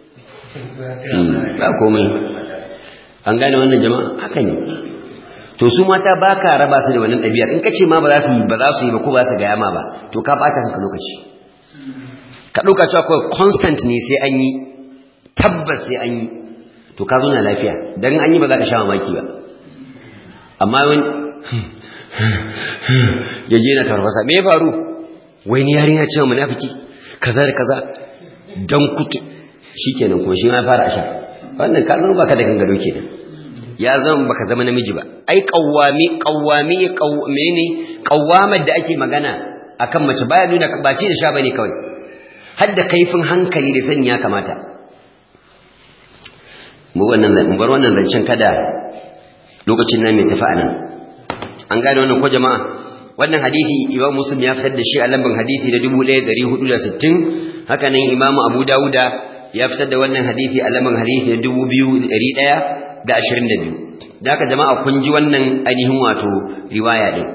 ba komai an gane wannan jama'a haka ne to su mata ba ka raba su da wannan ɗabi'ar in ka ce ma ba za su yi ba za su yi ba ko ba su gaya ma ba to ka ɓata kanka lokaci ka ɗauka cewa kawai constant ne sai an yi tabbas sai an yi to ka zo na lafiya don an yi ba za ka sha mamaki ba amma wani ya je na tarfasa me ya faru wai ni yarinya cewa munafiki kaza da kaza dan kutu shikenan kuma shi ma fara asha wannan ka zama baka da gangaro kenan ya zama baka zama namiji ba ai qawwami qawwami qawmene qawwamar da ake magana akan mace baya nuna ba ci da sha bane kawai har da kaifin hankali da sani ya kamata mu wannan mu bar wannan zancen kada lokacin nan mai tafi anan an gane wannan ko jama'a wannan hadisi imam muslim ya fitar da shi a lambar hadisi da 1460 haka nan imam abu dawuda ya fitar da wannan hadisi a lambar hadisi da 2122 da haka jama'a kun ji wannan ainihin wato riwaya din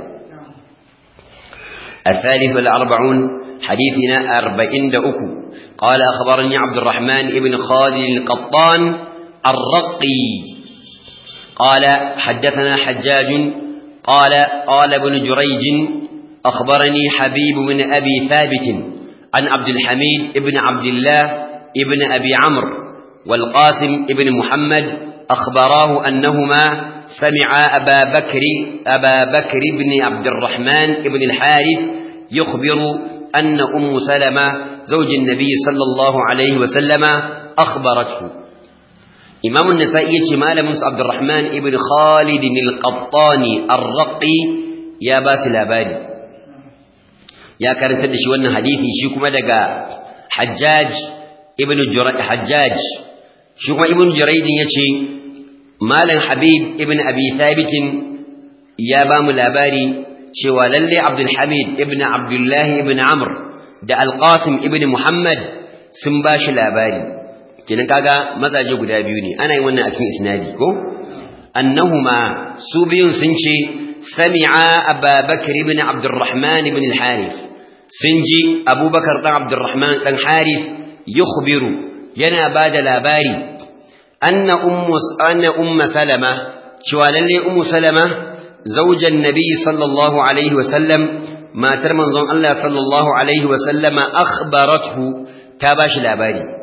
الثالث والأربعون حديثنا أربعين دأكو قال أخبرني عبد الرحمن ابن خالد القطان الرقي قال حدثنا حجاج قال قال ابن جريج أخبرني حبيب بن أبي ثابت عن عبد الحميد ابن عبد الله ابن أبي عمرو والقاسم ابن محمد أخبراه أنهما سمعا أبا بكر أبا بكر بن عبد الرحمن ابن الحارث يخبر أن أم سلمة زوج النبي صلى الله عليه وسلم أخبرته إمام النسائي شمال موسى عبد الرحمن ابن خالد القطاني الرقي يا باس الأباني يا كارن تدشي وانا حديثي شيكما دقا حجاج ابن جريج حجاج شيكما ابن جريج يشي مالا حبيب ابن أبي ثابت يا بام الأباني شوى للي عبد الحميد ابن عبد الله ابن عمرو دا القاسم ابن محمد سنباش الأباني kenan kaga mazaje guda biyu ne ana yin wannan a cikin isnadi ko annahuma su biyun sun ce sami'a ababakar ibn abdurrahman ibn al-harith sun ji abubakar dan abdurrahman dan harith yukhbiru yana bada labari anna ummu anna ummu salama cewa lalle ummu salama zaujan nabi sallallahu alaihi wa sallam matar manzon Allah sallallahu alaihi wa sallama akhbarathu ta bashi labari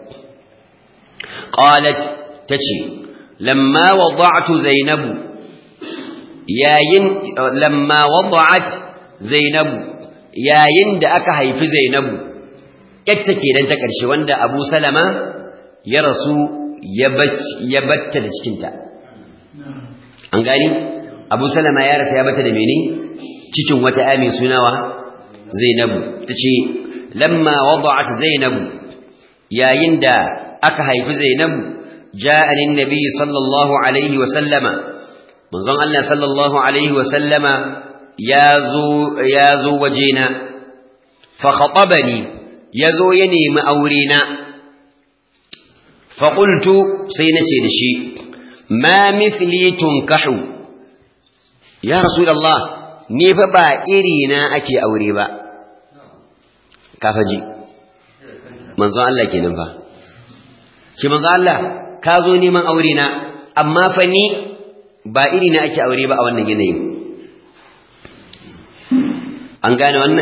قالت تشي لما وضعت زينب ياين لما وضعت زينب yayin da aka haifi Zainabu yatta kenan ta ƙarshe wanda Abu Salama ya rasu ya batta da cikinta an gani Abu Salama ya rasa ya batta da mene cikin wata ami sunawa Zainabu tace lamma wada'at zainab yayin da aka haifi zainab ja'a lin nabiy sallallahu alaihi wa sallama manzon Allah sallallahu alaihi wa sallama yazo yazo wajena fa khatabani yazo ya nemi aure na fa qultu sai nace da shi ma mithli tunkahu ya rasulullah ni fa ba iri na ake aure ba kafaji manzon Allah kenan fa ki manzon Allah ka zo neman aure na amma fa ni ba iri na ake aure ba a wannan yanayin an gane wannan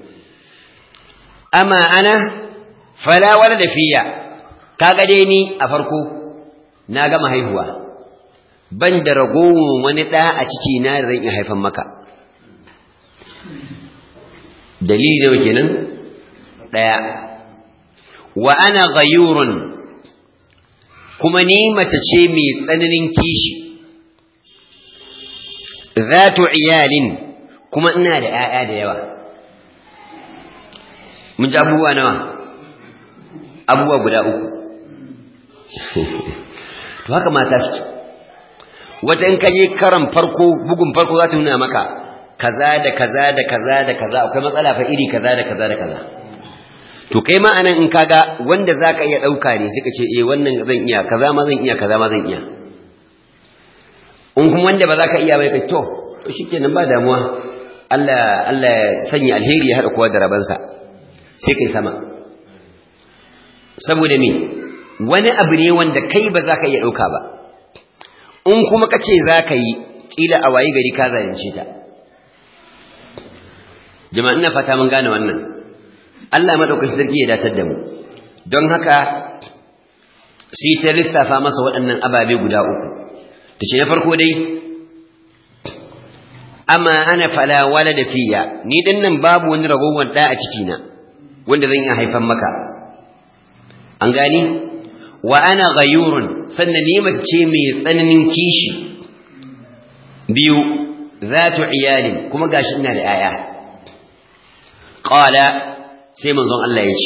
amma ana fala wala da fiya kaga dai ni a farko na gama haihuwa ban da ragowar wani ɗa a ciki na da zan iya haifan maka dalili nawa kenan ɗaya wa ana ghayurun kuma ni mace ce mai tsananin kishi zatu iyalin kuma ina da 'ya'ya da yawa mun ji abubuwa nawa abubuwa guda uku to haka mata suke wata in kaje karan farko bugun farko za ta nuna maka kaza da kaza da kaza da kaza akwai matsala fa iri kaza da kaza da kaza to kai ma anan in kaga wanda zaka iya dauka ne sai ka ce eh wannan zan iya kaza ma zan iya kaza ma zan iya in kuma wanda ba za ka iya bai kai to to shikenan ba damuwa Allah Allah ya sanya alheri ya hada kowa da rabansa sai kai sama saboda me wani abu ne wanda kai ba za ka iya dauka ba in kuma ka ce za ka yi kila a wayi gari ka zayance ta jama'a ina fata mun gane wannan Allah madaukakin sarki ya datar da mu don haka sai ta lissafa masa waɗannan ababe guda uku tace na farko dai amma ana fala wala da fiya ni din nan babu wani ragowar da a ciki na wanda zan iya haifan maka an gani wa ana ghayurun sannan ni mace ce mai tsananin kishi biyu zatu iyalin kuma gashi ina da 'ya'ya qala sai manzon Allah ya ce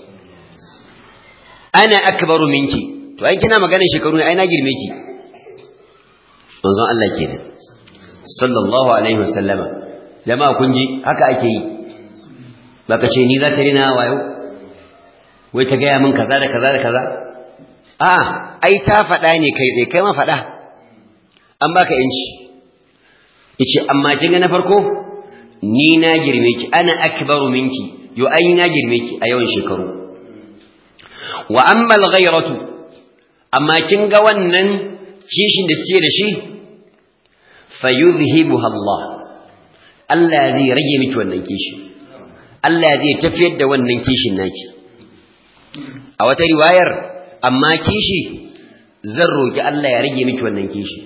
ana akbaru minki to ai kina maganar shekaru ne ai na girme ki manzon Allah kenan sallallahu alaihi wasallama jama'a kun ji haka ake yi baka ce ni za ta rina wayo wai ta gaya min kaza da kaza da kaza a ai ta faɗa ne kai tsaye kai ma faɗa an baka yanci yace amma kin ga na farko ni na girme ki ana akbaru minki yo ai na girme ki a yawan shekaru wa amma al-ghayratu amma kin ga wannan kishin da suke da shi fayudhhibuha Allah Allah zai rage miki wannan kishi Allah zai tafiyar da wannan kishin naki a wata riwayar amma kishi zan roki Allah ya rage miki wannan kishi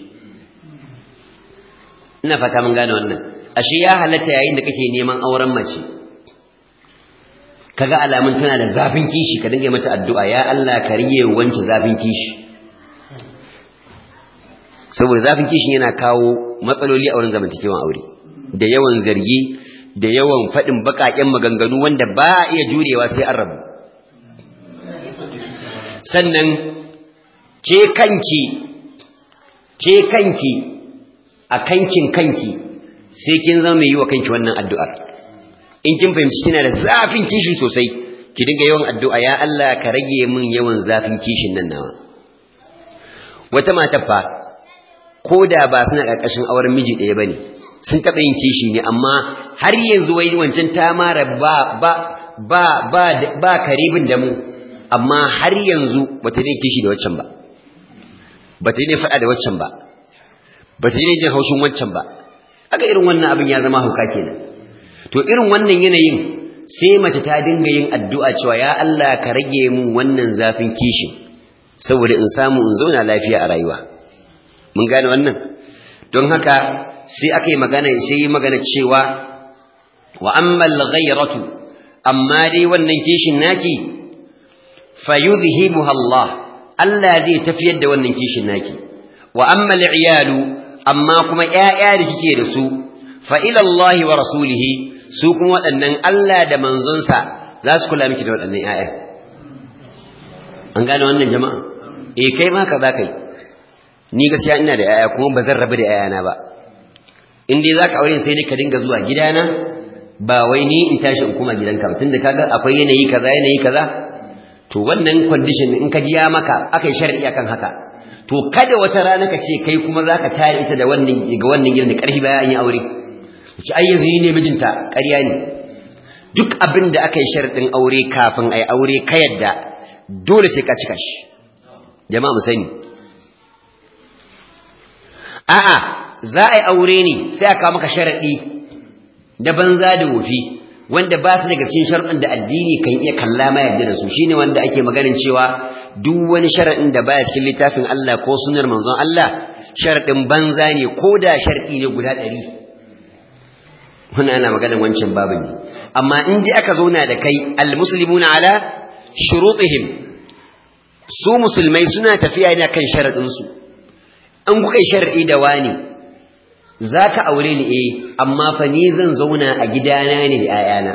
ina fata mun gane wannan ashe ya halatta yayin da kake neman auren mace kaga alamun tana da zafin kishi ka dinga mata addu'a ya Allah ka rige wance zafin kishi saboda zafin kishin yana kawo matsaloli a wurin zamantakewan aure da yawan zargi da yawan faɗin baƙaƙen maganganu wanda ba a iya jurewa sai an rabu sannan ke kanki ke kanki a kankin kanki sai kin zama mai yi wa kanki wannan addu'ar in kin fahimci kina da zafin kishi sosai ki dinga yawan addu'a ya Allah ka rage min yawan zafin kishin nan nawa wata mata fa ko da ba suna ƙarƙashin auren miji ɗaya bane sun taɓa yin kishi ne amma har yanzu wai wancan ta mara ba ba ba ba ba karibin da mu amma har yanzu bata ne kishi da waccan ba bata ne faɗa da waccan ba bata ne jin haushin waccan ba aka irin wannan abin ya zama hauka kenan to irin wannan yanayin sai mace ta dinga yin addu'a cewa ya Allah ka rage mun wannan zafin kishin saboda in samu in zauna lafiya a rayuwa mun gane wannan don haka sai aka yi magana sai yi magana cewa wa ammal ghayratu amma dai wannan kishin naki fayudhibuha Allah Allah zai tafiyar da wannan kishin naki wa ammal iyalu amma kuma ƴaƴa da kike da su fa ila Allah wa rasulihi su kuma waɗannan Allah da manzonsa za su kula miki da waɗannan ƴaƴa an gane wannan jama'a eh kai ma ka za ka yi ni gaskiya ina da ƴaƴa kuma ba zan rabu da ƴaƴana ba in dai za ka aure sai dai ka dinga zuwa gidana ba wai ni in tashi in kuma gidanka ba tunda kaga akwai yanayi kaza yanayi kaza to wannan condition in ka ji ya maka akai shar'i akan haka to kada wata rana ka ce kai kuma zaka tare ita da wannan ga wannan gidan da karfi bayan an yi aure ce ai yanzu ne mijinta ƙarya ne duk abin da aka yi sharɗin aure kafin ai aure ka yadda dole sai ka cika shi jama'a mu sani a'a za a yi aure ne sai aka maka sharaɗi da banza da wofi wanda ba su daga cikin sharuɗin da addini kan iya kalla ma yarda da su shine wanda ake maganin cewa duk wani sharaɗin da baya cikin littafin Allah ko sunnar manzon Allah sharaɗin banza ne ko da sharɗi ne guda ɗari wannan ana maganin wancan babu ne amma in ji aka zauna da kai almuslimuna ala shurutihim su musulmai suna tafiya ne kan sharaɗinsu an kuka yi sharaɗi da wani za ka aure ni eh amma fa ni zan zauna a gidana ne da 'ya'yana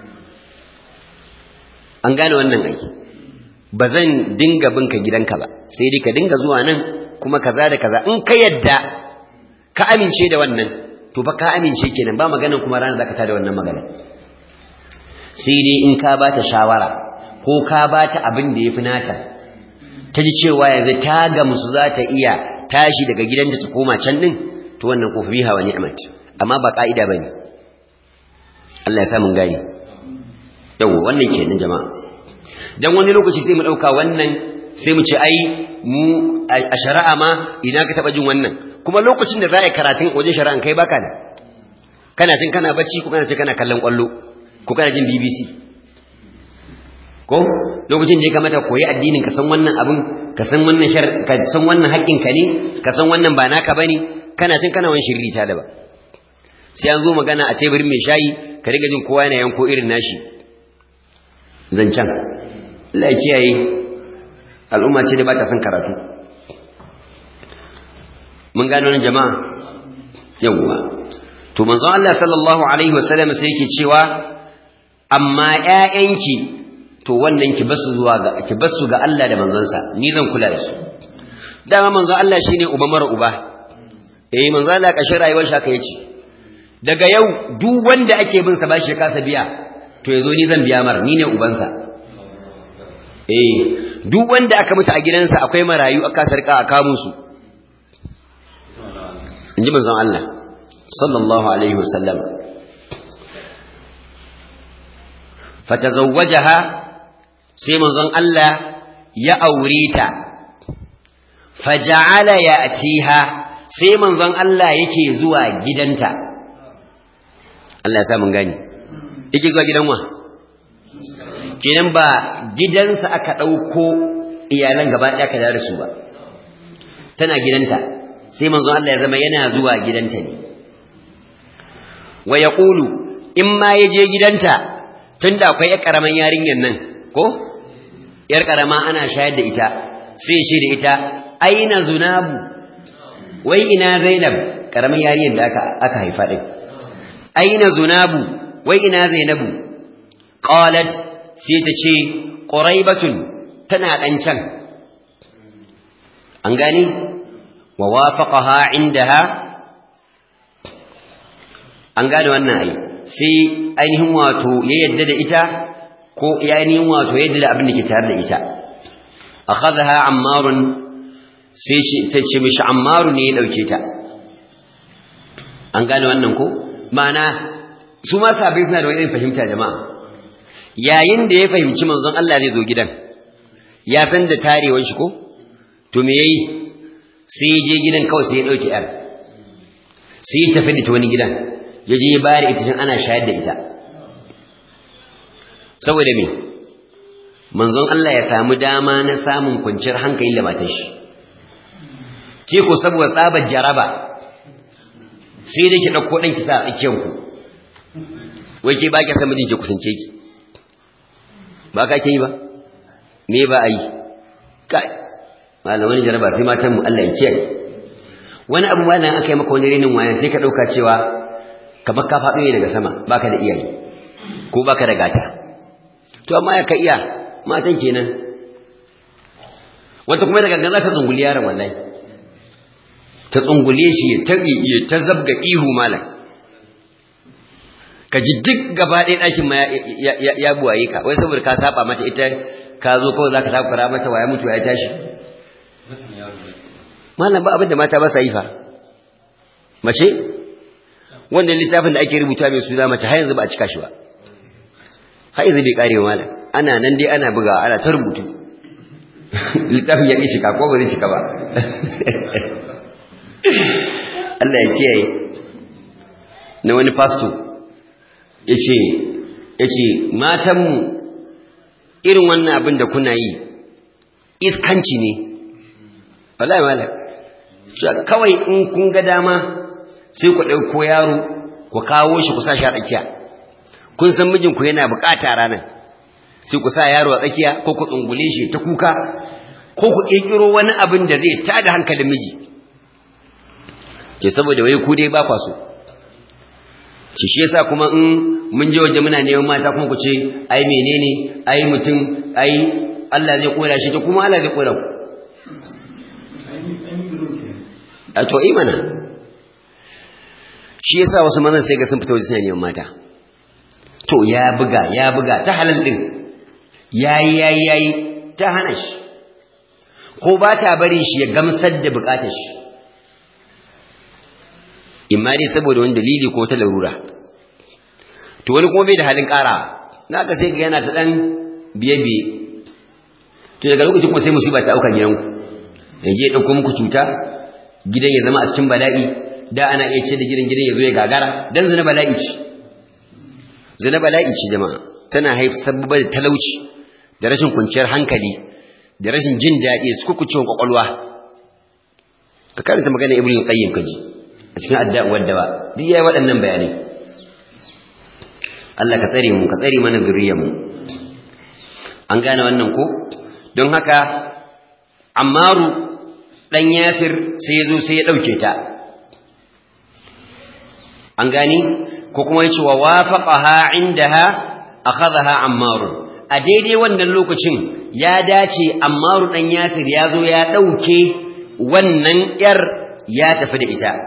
an gane wannan aiki ba zan dinga binka gidanka ba sai dai ka dinga zuwa nan kuma kaza da kaza in ka yadda ka amince da wannan to fa ka amince kenan ba maganan kuma ranar zaka tada wannan magana sai dai in ka bata shawara ko ka bata abin da yafi nata ta ji cewa yanzu ta ga musu za ta iya tashi daga gidanta ta koma can din to wannan ko biha wa ni'mat amma ba ka'ida bane Allah ya sa mun gani yawa wannan kenan jama'a dan wani lokaci sai mu dauka wannan sai mu ce ai mu a shari'a ma idan ka taba jin wannan kuma lokacin da za a yi karatun wajen shari'an kai baka da kana cin kana bacci ko kana cin kana kallon kwallo ko kana jin BBC ko lokacin da ya kamata koyi addinin ka san wannan abin ka san wannan shar ka san wannan haƙƙin ka ne ka san wannan ba naka bane kana cin kana wani shirri ta da ba sai an zo magana a teburin mai shayi ka riga jin kowa yana yanko irin nashi zancan Allah ya kiyaye al'umma ce da ba ta son karatu mun gano nan jama'a yawwa to manzon Allah sallallahu alaihi wasallam sai yake cewa amma ƴaƴanki to wannan ki basu zuwa ga ki basu ga Allah da manzonsa ni zan kula da su dama manzon Allah shine uba mara uba eh manzon Allah kashin rayuwar shi haka yace daga yau duk wanda ake bin sa bashi ya kasa biya to yazo ni zan biya mar ni ne ubansa eh duk wanda aka mutu a gidansa akwai marayu aka sarka a kamun su inji manzon Allah sallallahu alaihi wasallam fatazawwajaha sai manzon Allah ya aure ta faja'ala ya'tiha sai manzon Allah yake zuwa gidanta Allah ya sa mun gani yake zuwa gidan wa kenan ba gidansa aka dauko iyalan gaba ɗaya ka da su ba tana gidanta sai manzon Allah ya zama yana zuwa gidanta ne wa yaqulu in ma yaje gidanta tunda akwai yar karaman yarinyar nan ko yar karama ana shayar da ita sai shi da ita aina zunabu wai ina zainab karaman yarinyar da aka aka haifa din aina zunabu wai ina zainabu qalat sai ta ce quraibatun tana dan can an gani wa wafaqaha indaha an gane wannan ai sai ainihin wato ya yadda da ita ko ya ainihin wato ya yadda da abin da ke tare da ita akhadha ammarun sai shi ta ce mishi ammaru ne ya dauke ta an gane wannan ko ma'ana su ma sabai suna da wani fahimta jama'a yayin da ya fahimci manzon Allah zai zo gidan ya san da tarewar shi ko to me yayi sai ya je gidan kawai sai ya dauki yar sai ya tafi da ta wani gidan ya je ya bayar ita ana shayar da ita saboda me manzon Allah ya samu dama na samun kwanciyar hankali da matar shi ke ko saboda tsabar jaraba sai dai ki dauko dan ki sa a tsakiyar ku wai ke ba ki san mijin ki kusance ki ba ka ke yi ba me ba a yi kai malaman jaraba sai matan mu Allah ya kiyaye wani abu malam aka yi maka wani renin waya sai ka dauka cewa kamar ka faɗo ne daga sama baka da iyaye ko baka da gata to amma ya ka iya matan kenan wata kuma daga gangan za ta tsunguli yaron wallahi ta tsungule shi ya ta ya ta zabga ihu malam ka ji duk gaba ɗaya ɗakin ma ya buwaye ka wai saboda ka saba mata ita ka zo kawai za ka takura mata waya mutu ya tashi malam ba abin da mata ba sa yi fa mace wanda littafin da ake rubuta mai suna mace har yanzu ba a cika shi ba har yanzu bai kare malam ana nan dai ana buga ana ta rubutu littafin ya ƙi cika ko ba zai cika ba Allah ya kiyaye na wani pasto ya ce matanmu irin wannan abin da kuna yi iskanci ne wallahi malam kawai in kun ga dama sai ku ɗauko yaro ku kawo shi ku sa shi a tsakiya kun san mijinku yana bukata ranar sai ku sa yaro a tsakiya ko ku tsungule shi ta kuka ko ku ƙirƙiro wani abin da zai tada hankalin miji ke saboda wai ku dai ba kwa so shi shi yasa kuma in mun je waje muna neman mata kuma ku ce ai menene ai mutum ai Allah zai kora shi to kuma Allah zai kora ku a to imana shi yasa wasu mazan sai ga sun fita waje suna neman mata to ya buga ya buga ta halal din yayi yayi yayi ta hana shi ko ba ta bari shi ya gamsar da bukatar shi imma dai saboda wani dalili ko ta larura to wani kuma bai da halin ƙara na ka sai ka yana ta ɗan biye-biye to daga lokacin kuma sai musiba ta auka gidanku ya je ɗauko muku cuta gidan ya zama a cikin bala'i da ana iya ce da gidan gidan ya zo ya gagara dan zina bala'i ce zina bala'i ce jama'a tana haifar sababa da talauci da rashin kwanciyar hankali da rashin jin daɗi su kukucewa kwakwalwa ka karanta magana ibn qayyim kaji a cikin adda'uwar da ba duk yayi waɗannan bayanai Allah ka tsare mu ka tsare mana zuriyar mu an gane wannan ko don haka Ammaru dan Yasir sai ya zo sai ya dauke ta an gani ko kuma yace wa wafaqaha indaha akhadha Ammar a daidai wannan lokacin ya dace Ammaru dan Yasir ya zo ya dauke wannan yar ya tafi da ita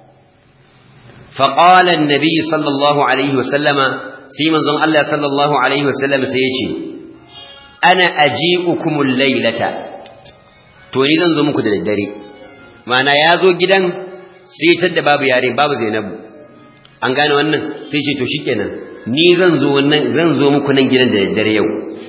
فقال النبي صلى الله عليه وسلم سيمن زون الله صلى الله عليه وسلم سيجي أنا أجيئكم الليلة توني زن زمكو دا الدري معنى يازو جدا سيتد باب ياري باب زينب an gane wannan sai ce to shikenan ni zan zo wannan zan zo muku nan gidan da daddare yau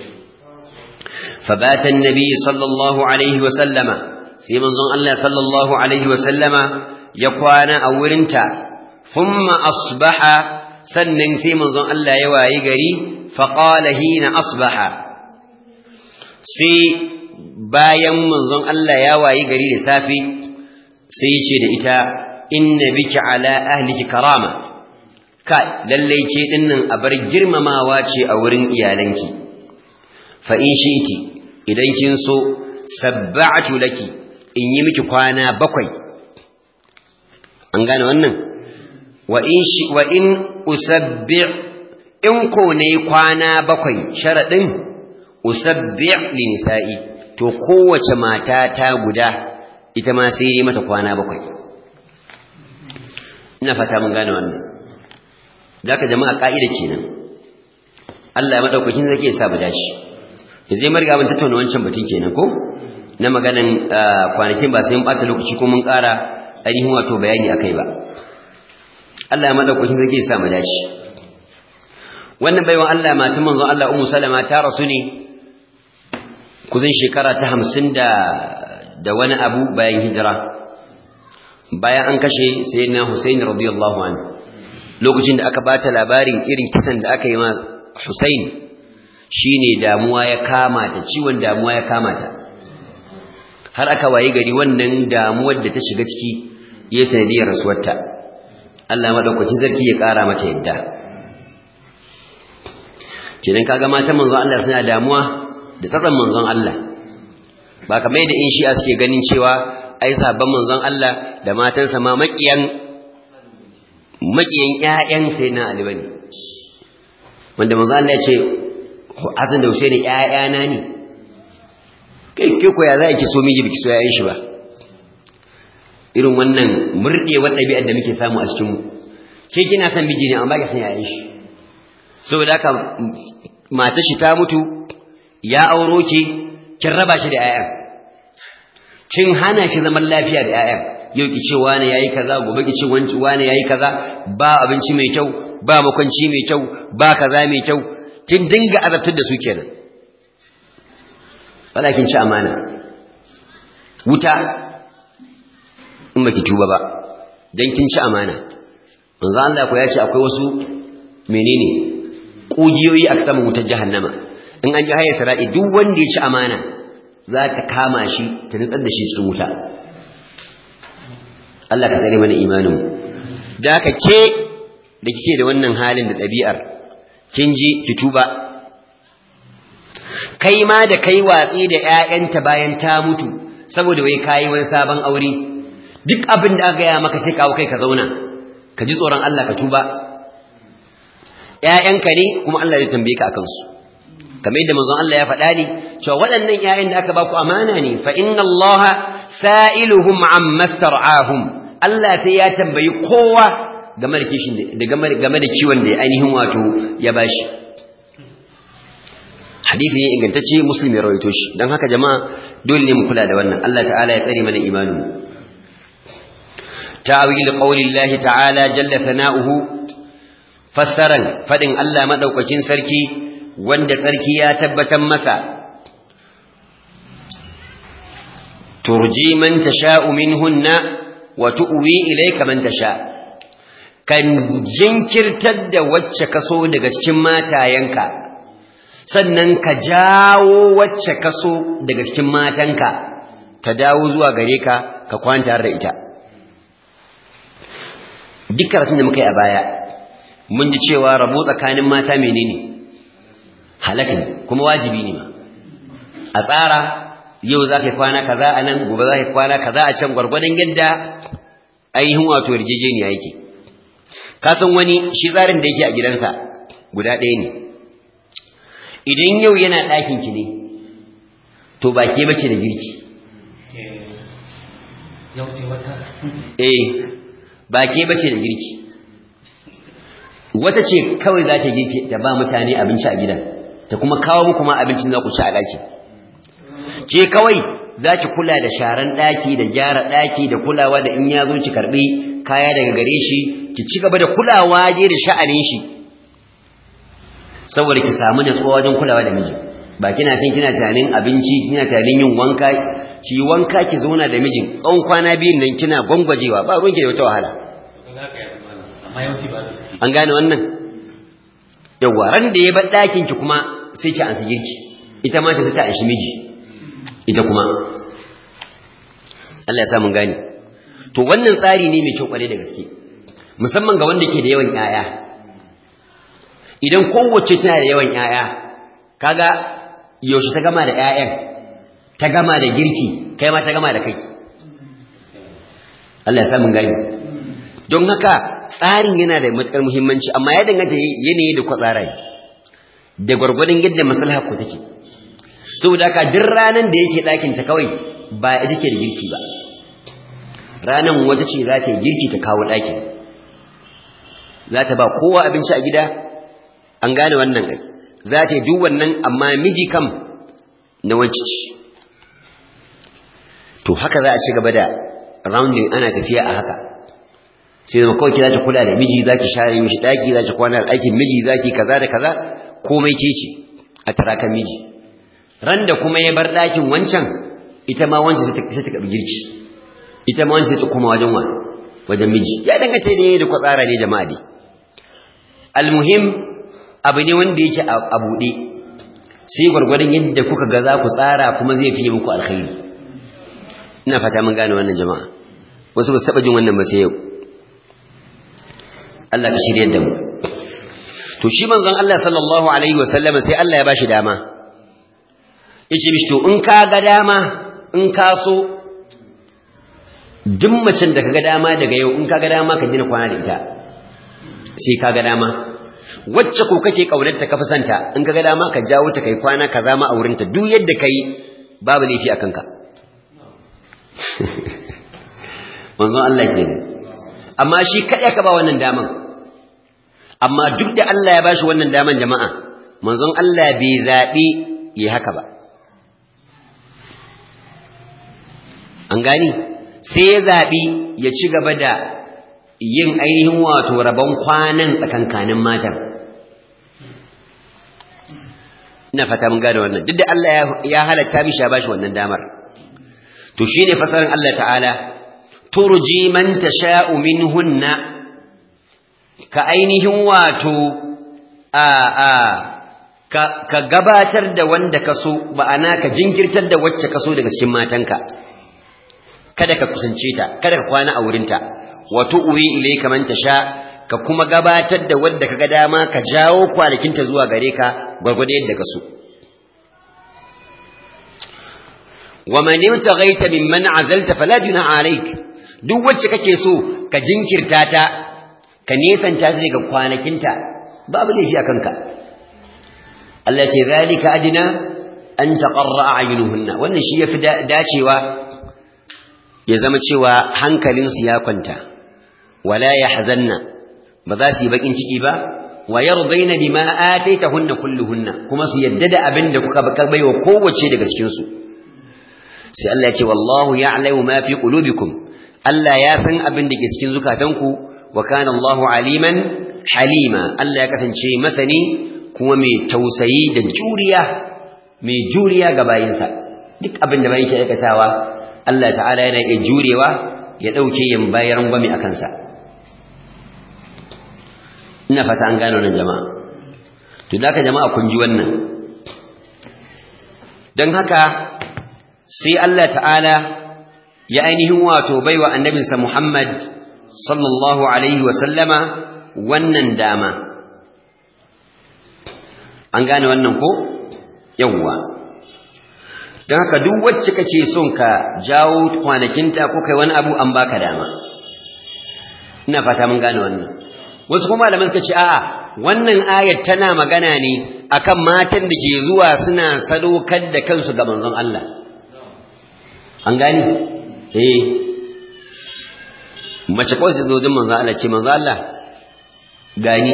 fabata annabi sallallahu alaihi wa sallama sai manzon Allah sallallahu alaihi wa sallama ya kwana a wurinta thumma asbaha sannan sai manzon Allah ya wayi gari faqala hina asbaha sai bayan manzon Allah ya wayi gari da safi sai ce da ita inna biki ala ahliki karama kai lalle ke dinnan a bar girmamawa ce a wurin iyalanki fa in shi'ti idan kin so sabba'tu laki in yi miki kwana bakwai an gane wannan wa in shi wa in usabbi' in ko ne kwana bakwai sharadin usabbi' li nisa'i to kowace mata ta guda ita ma sai yi mata kwana bakwai ina fata mun gane wannan zaka jama'a ka'ida kenan Allah ya madaukakin zake sa mu dashi yanzu mun riga mun tattauna wancan batun kenan ko na maganan kwanakin ba sai mun bata lokaci ko mun ƙara ainihin wato bayani akai ba Allah ya madaukakin zake sa mu dashi wannan baiwan Allah matan manzon Allah Ummu Salama ta rasu ne kuzin shekara ta hamsin da da wani abu bayan hijira bayan an kashe sayyidina Hussein radiyallahu anhu lokacin da aka bata labarin irin kisan da aka yi ma Hussein shine damuwa ya kama ta ciwon damuwa ya kama ta har aka waye gari wannan damuwar da ta shiga ciki ya sanadiyar rasuwarta Allah madaukakin sarki ya kara mata yadda kenan kaga matan manzon Allah suna damuwa da tsatsan manzon Allah ba kamar yadda in shi'a suke ganin cewa ai sabon manzon Allah da matansa ma makiyan makiyan ƴaƴan sai na Ali bane wanda manzon Allah ya ce Hassan da Hussein ƴaƴana ne kai ke ko ya za ki so miji biki so yayin shi ba irin wannan murdewar ɗabi'ar da muke samu a cikin mu ke kina san miji ne amma ba ki san yayin shi saboda haka matar shi ta mutu ya auro ki kin raba shi da ƴaƴan kin hana shi zaman lafiya da ƴaƴan yau ki ce wani yayi kaza gobe ki ce wanci wani yayi kaza ba abinci mai kyau ba makwanci mai kyau ba kaza mai kyau kin dinga azabtar da su kenan wala kin ci amana wuta in baki tuba ba dan kin ci amana manzo Allah ko ya ce akwai wasu menene kugiyoyi a saman wutar jahannama in an ji haye sara'i duk wanda ya ci amana za ta kama shi ta nutsar da shi cikin wuta Allah ka tsare mana imanin da haka ke da kike da wannan halin da ɗabi'ar kin ji ki tuba kai ma da kai watsi da ƴaƴanta bayan ta mutu saboda wai kayi wani sabon aure duk abin da aka gaya maka sai kawo kai ka zauna ka ji tsoron Allah ka tuba ƴaƴanka ne kuma Allah zai tambaye ka akan su kamar yadda manzon Allah ya faɗa ni cewa waɗannan ƴaƴan da aka ba ku amana ne fa inna Allah sa'iluhum amma star'ahum Allah sai ya tambayi kowa game da kishin da game da kiwon da ainihin wato ya bashi hadisi ne ingantacce muslim ya rawaito shi dan haka jama'a dole ne mu kula da wannan Allah ta'ala ya tsare mana imanin ta'wil qaulillahi ta'ala jalla sana'uhu fassaran fadin Allah madaukakin sarki wanda tsarki ya tabbatar masa turji man tasha'u minhunna wa tu'wi ilayka man tasha' kan jinkirtar da wacce kaso daga cikin matayenka sannan ka jawo wacce kaso daga cikin matanka ta dawo zuwa gare ka ka kwanta da ita duk karatun da muka yi a baya mun ji cewa rabo tsakanin mata menene halaka ne kuma wajibi ne ma a tsara yau za ka yi kwana kaza a nan gobe za ka yi kwana kaza a can gwargwadon yadda ainihin wato yarjejeniya yake kasan wani shi tsarin da yake a gidansa guda ɗaya ne idan yau yana ɗakin ki ne to ba ke bace da girki eh ba ke bace da girki wata ce kawai za ta girki ta ba mutane abinci a gidan ta kuma kawo muku ma abincin za ku ci a ɗaki ke kawai za ki kula da sharan ɗaki da gyara ɗaki da kulawa da in ya zo ki karɓi kaya daga gare shi ki ci gaba da kulawa je da sha'anin shi saboda ki samu natsuwa wajen kulawa da miji ba kina cin kina tunanin abinci kina tunanin yin wanka ki wanka ki zauna da mijin tsawon kwana biyun nan kina gwangwajewa ba ruwanki da wata wahala an gane wannan yawwa ran da ya bar ɗakin ki kuma sai ki ansa girki ita ma ta ta anshi miji ita kuma Allah ya sa mun gane to wannan tsari ne mai kyau kware da gaske musamman ga wanda ke da yawan ƴaƴa idan kowace tana da yawan ƴaƴa kaga yaushe ta gama da ƴaƴan ta gama da girki kai ma ta gama da kai Allah ya sa mun gane don haka tsarin yana da matukar muhimmanci amma ya danganta yanayi da kwatsara da gwargwadon yadda maslaha ku take saboda haka duk ranan da yake ɗakin ta kawai ba ita ke da girki ba ranan wata ce za ta yi girki ta kawo ɗakin za ta ba kowa abinci a gida an gane wannan ai za ta yi duk wannan amma miji kam na wanci ce to haka za a ci gaba da rounding ana tafiya a haka sai zama kawai za ki kula da miji za ki share mishi ɗaki za ki kwana da ɗakin miji za ki kaza da kaza komai ke ce a tarakan miji ran da kuma ya bar ɗakin wancan ita ma wancan sai ta karɓi girki ita ma wancan sai ta koma wajen wa wajen miji ya danganta da da kwatsara ne jama'a dai almuhim abu ne wanda yake a buɗe sai gwargwadon yadda kuka ga za ku tsara kuma zai fiye muku alkhairi ina fata mun gane wannan jama'a wasu ba su taɓa jin wannan ba sai yau Allah ka shirye da mu to shi manzon Allah sallallahu alaihi wasallam sai Allah ya bashi dama yace mishi to in ka ga dama in ka so duk macen da kaga dama daga yau in kaga dama ka dina kwana da ita sai kaga dama wacce ko kake kaunarta ka fi santa in ka ga dama ka jawo ta kai kwana ka zama a wurinta duk yadda kai babu laifi a kanka manzon Allah ke amma shi kaɗai ka ba wannan daman amma duk da Allah ya bashi wannan daman jama'a manzon Allah bai zaɓi yi haka ba an gani sai ya zaɓi ya ci gaba da yin ainihin wato rabon kwanan tsakankanin matan ina fata mun gane wannan duk da Allah ya halatta mishi ya bashi wannan damar to shine fasarin Allah ta'ala turji man tasha'u minhunna ka ainihin wato a a ka, ka gabatar da wanda ka so ba'ana ka jinkirtar da wacce ka so daga cikin matanka kada ka kusance ta kada ka kwana a wurinta wa tu'wi ilayka man tasha ka kuma gabatar da wanda kaga dama ka jawo kwanakinta zuwa gare ka gwargwado yadda ka so wa man yutaghaita mimman azalta fala junaha alayk duk wacce kake so ka jinkirta ta ka nesanta ta daga kwanakinta babu laifi akan ka Allah ce zalika adina an taqarra a'yunuhunna wannan shi yafi dacewa ya zama cewa hankalinsu ya kwanta wala yahzanna ba za su yi bakin ciki ba wa yardaina bima ataitahunna kulluhunna kuma su yadda da abin da kuka baka baiwa kowace daga cikin su sai Allah ya ce wallahu ya'lamu ma fi qulubikum Allah ya san abin da ke cikin zukatanku wa kana Allahu aliman halima Allah ya kasance masani kuma mai tausayi da juriya mai juriya ga bayinsa duk abin da bayin ke aikatawa Allah ta'ala yana iya jurewa ya dauke yin bayan gwami a kansa ina fata an gano nan jama'a to da jama'a kun ji wannan don haka sai Allah ta'ala ya ainihin wato baiwa annabinsa Muhammad sallallahu alaihi wa sallama wannan dama an gane wannan ko yawwa don haka duk wacce kake son ka jawo kwanakinta ko kai wani abu an baka dama ina fata mun gane wannan wasu kuma malaman suka ce a'a wannan ayat tana magana ne akan matan da ke zuwa suna sadaukar da kansu ga manzon Allah an gani eh mace kawai sai zo jin manzon Allah ce manzon Allah gani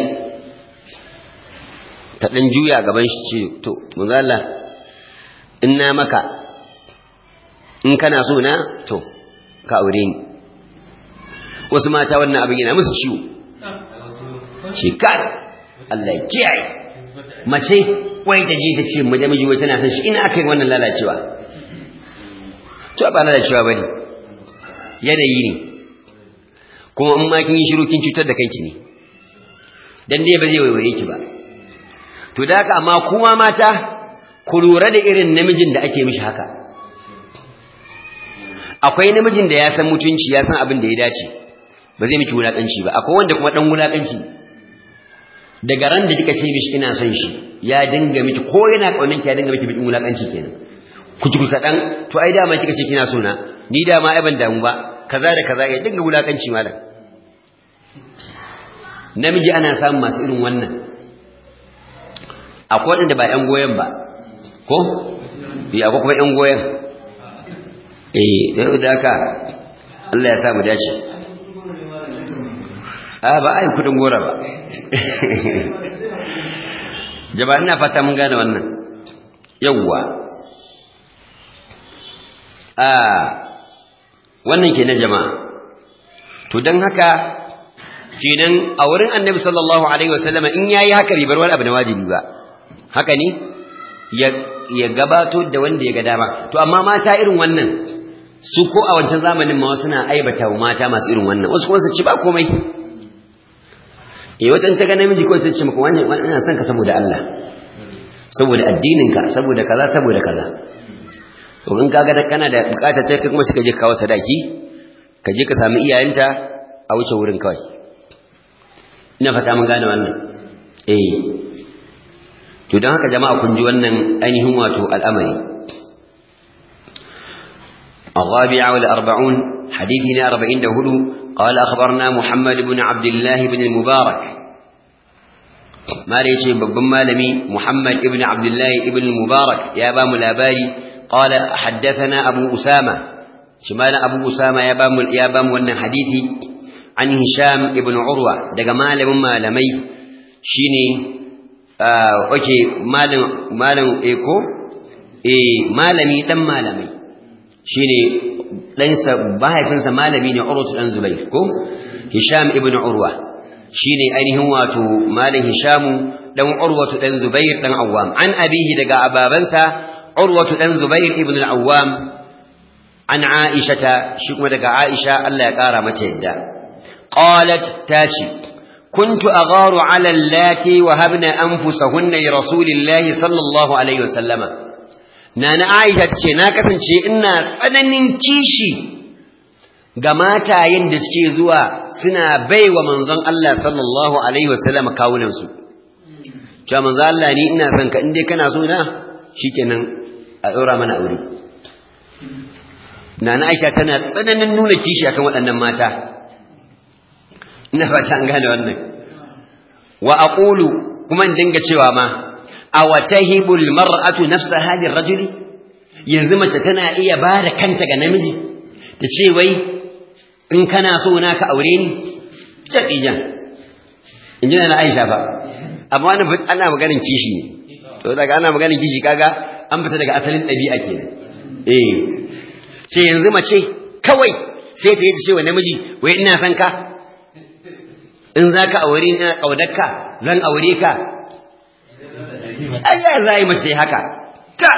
ta dan juya gaban shi ce to manzon Allah in na maka in kana so na to ka aure ni wasu mata wannan abin yana musu ciwo ce kai Allah ya kiyaye mace wai ta je ta ce mu namiji wai tana san shi ina aka yi wannan lalacewa to ba lalacewa bane yanayi ne kuma in ma kin yi shiru kin cutar da kanki ne dan dai ba zai waiwaye ki ba to da haka amma kuma mata ku lura da irin namijin da ake mishi haka akwai namijin da ya san mutunci ya san abin da ya dace ba zai miki wulakanci ba akwai wanda kuma dan wulakanci daga ran da kika ce mishi ina son shi ya dinga miki ko yana kaunin ki ya dinga miki bidin wulakanci kenan ku ji kadan to ai dama kika ce kina so na ni dama ai ban damu ba kaza da kaza ya dinga wulakanci malam namiji ana samun masu irin wannan akwai wanda ba yan goyen ba ko ya akwai kuma yan goyen eh da haka Allah ya sa mu dace a ba ai kudin gora ba jama'a ina fata mun gane wannan yawwa a wannan kenan jama'a to dan haka kenan a wurin annabi sallallahu alaihi wasallama in yayi haka bai bar wani abu na wajibi ba haka ne ya ya gabato da wanda ya ga dama to amma mata irin wannan su ko a wancan zamanin ma suna aibata wa mata masu irin wannan wasu kuma su ci ba komai eh wajen ta ga namiji ko sai ce maka wannan ina son ka saboda Allah saboda addininka saboda kaza saboda kaza to in kaga da kana da bukatar ta kuma suka je kawo sadaki ka je ka samu iyayenta a wuce wurin kawai ina fata mun gane wannan eh to don haka jama'a kun ji wannan ainihin wato al'amari الرابعة والأربعون حديثنا أربعين دهلو قال أخبرنا محمد بن عبد الله بن المبارك mala yace babban malami Muhammad ibn Abdullah ibn Mubarak ya ba mu labari qala haddathana Abu Usama shi mala Abu Usama ya ba mu ya ba mu wannan hadisi an Hisham ibn Urwa daga malamin malamai shine uh okay malam malam eko eh malami dan malamai shine ɗansa mahaifinsa malami ne Urwa dan Zubair ko Hisham ibn Urwa shine ainihin wato malam Hishamu dan Urwa dan Zubair dan Awwam an abihi daga ababansa Urwa dan Zubair ibn al-Awwam an Aisha shi kuma daga Aisha Allah ya kara mata yadda qalat taci كنت أغار على اللاتي وهبن أنفسهن لرسول الله صلى الله عليه وسلم nana Aisha ce na kasance ina tsananin kishi ga matayen da suke zuwa suna baiwa manzon Allah sallallahu alaihi wasallam kawunan su cewa manzon Allah ni ina son ka in dai kana so na shikenan a daura mana aure nana Aisha tana tsananin nuna kishi akan waɗannan mata ina fata an gane wannan wa aqulu kuma in dinga cewa ma awatahibul mar'atu nafsa hadhihi rajuli yanzu mace tana iya bada kanta ga namiji ta ce wai in kana so na ka aure ni jadijan inji na Aisha fa amma wannan ana maganin kishi ne to daga ana maganin kishi kaga an fita daga asalin dabi'a kenan eh ce yanzu mace kawai sai ta yi ta ce wa namiji wai ina son ka in zaka aure ni ina kaudarka zan aure ka Allah za yi mace haka ta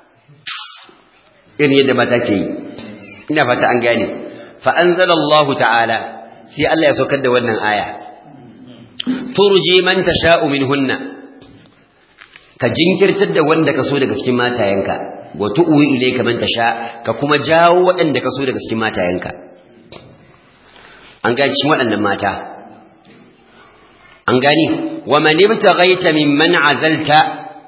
irin yadda mata ke yi ina fata an gane fa anzalallahu ta'ala sai Allah ya saukar da wannan aya turji man tasha'u minhunna ka jinkirtar da wanda ka so daga cikin matayenka wa tu'wi ilayka man tasha ka kuma jawo waɗanda ka so daga cikin matayenka an gane cikin waɗannan mata an gani wa man ibtaghaita mimman azalta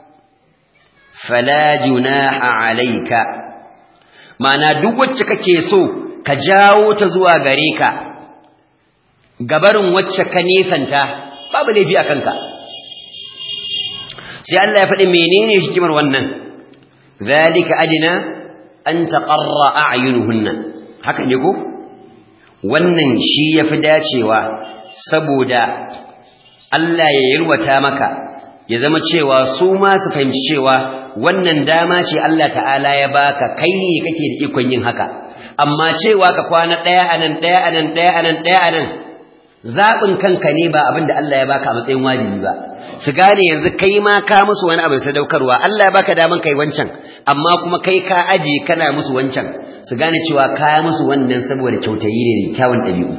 fala junaha alayka ma'ana duk wacce kake so ka jawo ta zuwa gare ka gabarin wacce ka nisanta babu laifi a kanka sai Allah ya faɗi menene hikimar wannan zalika adina an taqarra a'yunuhunna haka ne ko wannan shi yafi dacewa saboda Allah ya yalwata maka ya zama cewa su ma su fahimci cewa wannan dama ce Allah ta'ala ya baka kai ne kake da ikon yin haka amma cewa ka kwana ɗaya anan ɗaya anan ɗaya anan ɗaya anan zaɓin kanka ne ba abin da Allah ya baka a matsayin wajibi ba su gane yanzu kai ma ka musu wani abin sadaukarwa Allah ya baka daman kai wancan amma kuma kai ka aje kana musu wancan su gane cewa ka musu wannan saboda kyautayi ne da kyawun ɗabi'u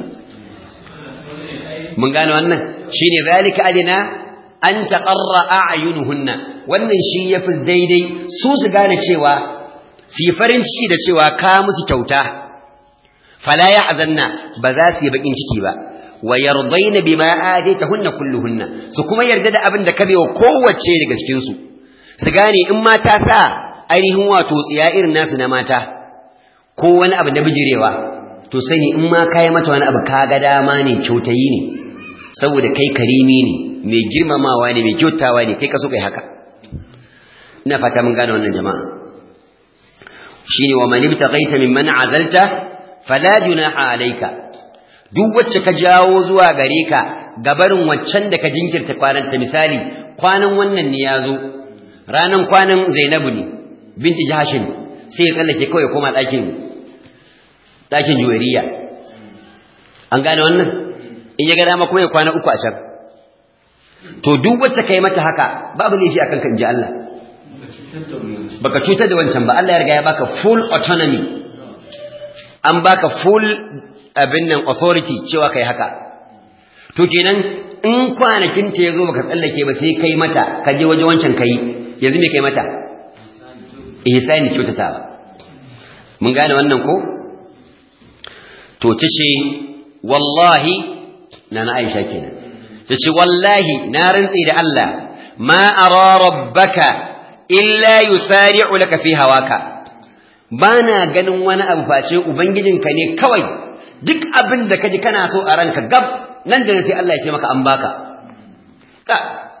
mun gane wannan shine zalika adina an taqarra a'yunuhunna wannan shi yafi daidai su su gane cewa su farin ciki da cewa ka musu kyauta fala ya'zanna ba za su yi bakin ciki ba wa yardaina bima ataytahunna kulluhunna su kuma yarda da abin da ka wa kowace daga cikin su su gane in mata sa ainihin wato tsiya irin nasu na mata ko wani abu na bijirewa to sani in ma kai mata wani abu kaga dama ne kyautayi ne saboda kai karimi ne mai girmamawa ne mai kyautawa ne kai ka so kai haka ina fata mun gane wannan jama'a shine wa man ibtaghaita mimman azalta fala junaha alayka duk wacce ka jawo zuwa gare ka gabarin waccan da ka jinkirta kwananta misali kwanan wannan ne ya zo ranan kwanan Zainabu ne binti Jahashin sai ya tsallake kawai koma ɗakin ɗakin juwariya an gane wannan in ya ga dama kuma ya kwana uku a can to duk wacce kai mata haka babu laifi akan kan ji Allah baka cutar da wancan ba Allah ya riga ya baka full autonomy an baka full abin nan authority cewa kai haka to kenan in kwanakin ta yazo baka tsallake ba sai kai mata ka je waje wancan kai yanzu me kai mata ihsani kyautatawa mun gane wannan ko to tace wallahi na na Aisha kenan tace wallahi na rantsi da Allah ma ara rabbaka illa yusari'u laka fi hawaka bana ganin wani abu face ubangijinka ne kawai duk abin da kaji kana so a ranka gab nan da sai Allah ya ce maka an baka ka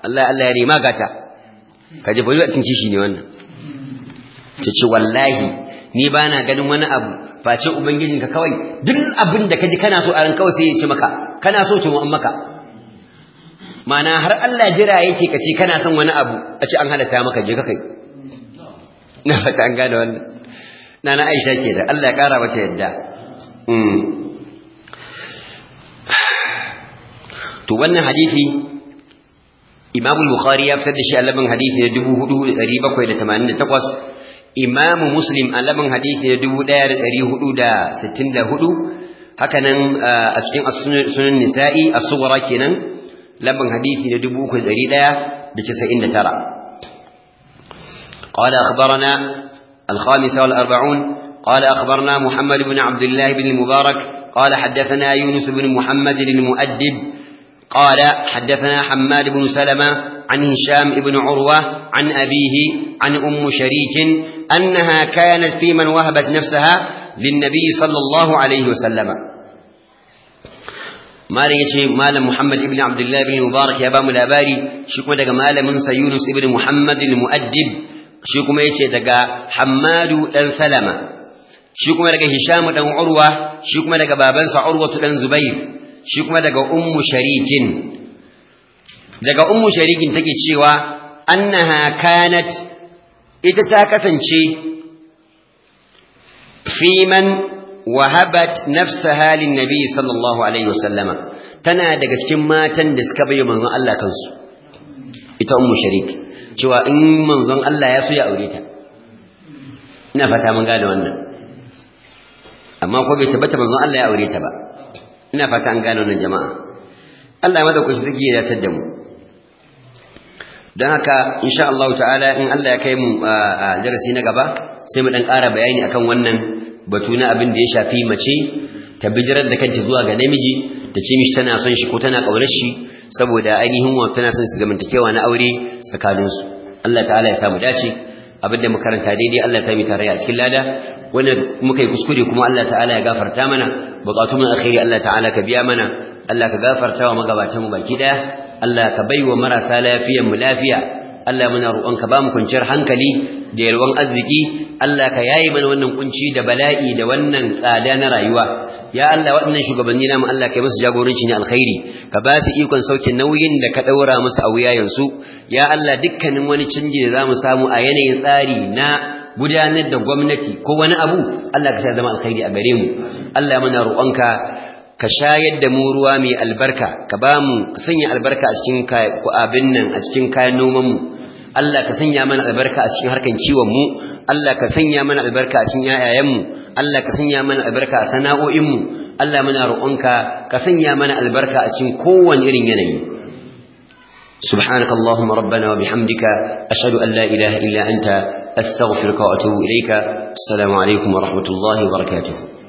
Allah Allah ya rima gata kaje bai a cikin kishi ne wannan ta ce wallahi ni ba na ganin wani abu face ubangijinka kawai duk abin da kaji kana so a ran kawai sai ya ce maka kana so to an maka mana har Allah jira yake kace kana son wani abu a ce an halatta maka je ka kai na fata an gane wannan nana Aisha ke da Allah ya kara mata yadda to wannan hadisi Imam al-Bukhari ya fitar da shi a labin hadisi na 4788 Imam Muslim a labin hadisi na 1464 haka nan a cikin sunan Nisa'i as-Sughra kenan labin hadisi na 3199 قال أخبرنا الخامسة والأربعون قال أخبرنا محمد بن عبد الله بن المبارك قال حدثنا يونس بن محمد المؤدب قال حدثنا حماد بن سلمة عن هشام بن عروة عن أبيه عن أم شريك أنها كانت في من وهبت نفسها للنبي صلى الله عليه وسلم ما يجي مال محمد بن عبد الله بن المبارك يا بام الأباري شكما دقى مال منسى يونس بن محمد المؤدب شكما يجي دقى حماد بن سلمة شكما دقى هشام بن عروة شكما دقى بابنسى عروة بن زبير shi kuma daga ummu sharikin daga ummu sharikin take cewa annaha kanat ita ta kasance fiman wahabat nafsaha lin nabi sallallahu alaihi wasallama tana daga cikin matan da suka bayyana manzon Allah kansu ita ummu sharik cewa in manzon Allah ya so ya aure ta ina fata mun gane wannan amma ko bai tabbata manzon Allah ya aure ta ba ina fata an gane wannan jama'a Allah ya madaukaki zai ya tada mu don haka insha Allah ta'ala in Allah ya kai mu a darasi na gaba sai mu dan ƙara bayani akan wannan batu na abin da ya shafi mace ta bijirar da kanta zuwa ga namiji ta ce mishi tana son shi ko tana ƙaunar shi saboda ainihin wa tana son su zamantakewa na aure tsakaninsu Allah ta'ala ya samu dace abin da muka karanta daidai Allah ya sami tarayya a cikin lada wanda muka yi kuskure kuma Allah ta'ala ya gafarta mana bukatu mun alkhairi Allah ta'ala ka biya mana Allah ka gafarta wa magabatan mu baki daya Allah ka baiwa marasa lafiyan mu lafiya Allah muna roƙon ka bamu kwanciyar hankali da yalwan arziki Allah ka yayi mana wannan kunci da bala'i da wannan tsada na rayuwa ya Allah waɗannan shugabanni namu Allah ka yi musu jagoranci ne alkhairi ka ba su ikon sauke nauyin da ka ɗaura musu a wuyayensu ya Allah dukkanin wani canji da za mu samu a yanayin tsari na gudanar da gwamnati ko wani abu Allah ka sa zama alkhairi a gare mu Allah muna roƙonka ka shayar da mu ruwa mai albarka ka ba mu sanya albarka a cikin abin nan a cikin kayan noman mu Allah ka sanya mana albarka a cikin harkan kiwon mu Allah ka sanya mana albarka a cikin yayayen mu Allah ka sanya mana albarka a sana'o'in mu Allah muna roƙonka ka sanya mana albarka a cikin kowane irin yanayi سبحانك اللهم ربنا وبحمدك أشهد أن لا إله إلا أنت أستغفرك وأتوب إليك السلام عليكم ورحمة الله وبركاته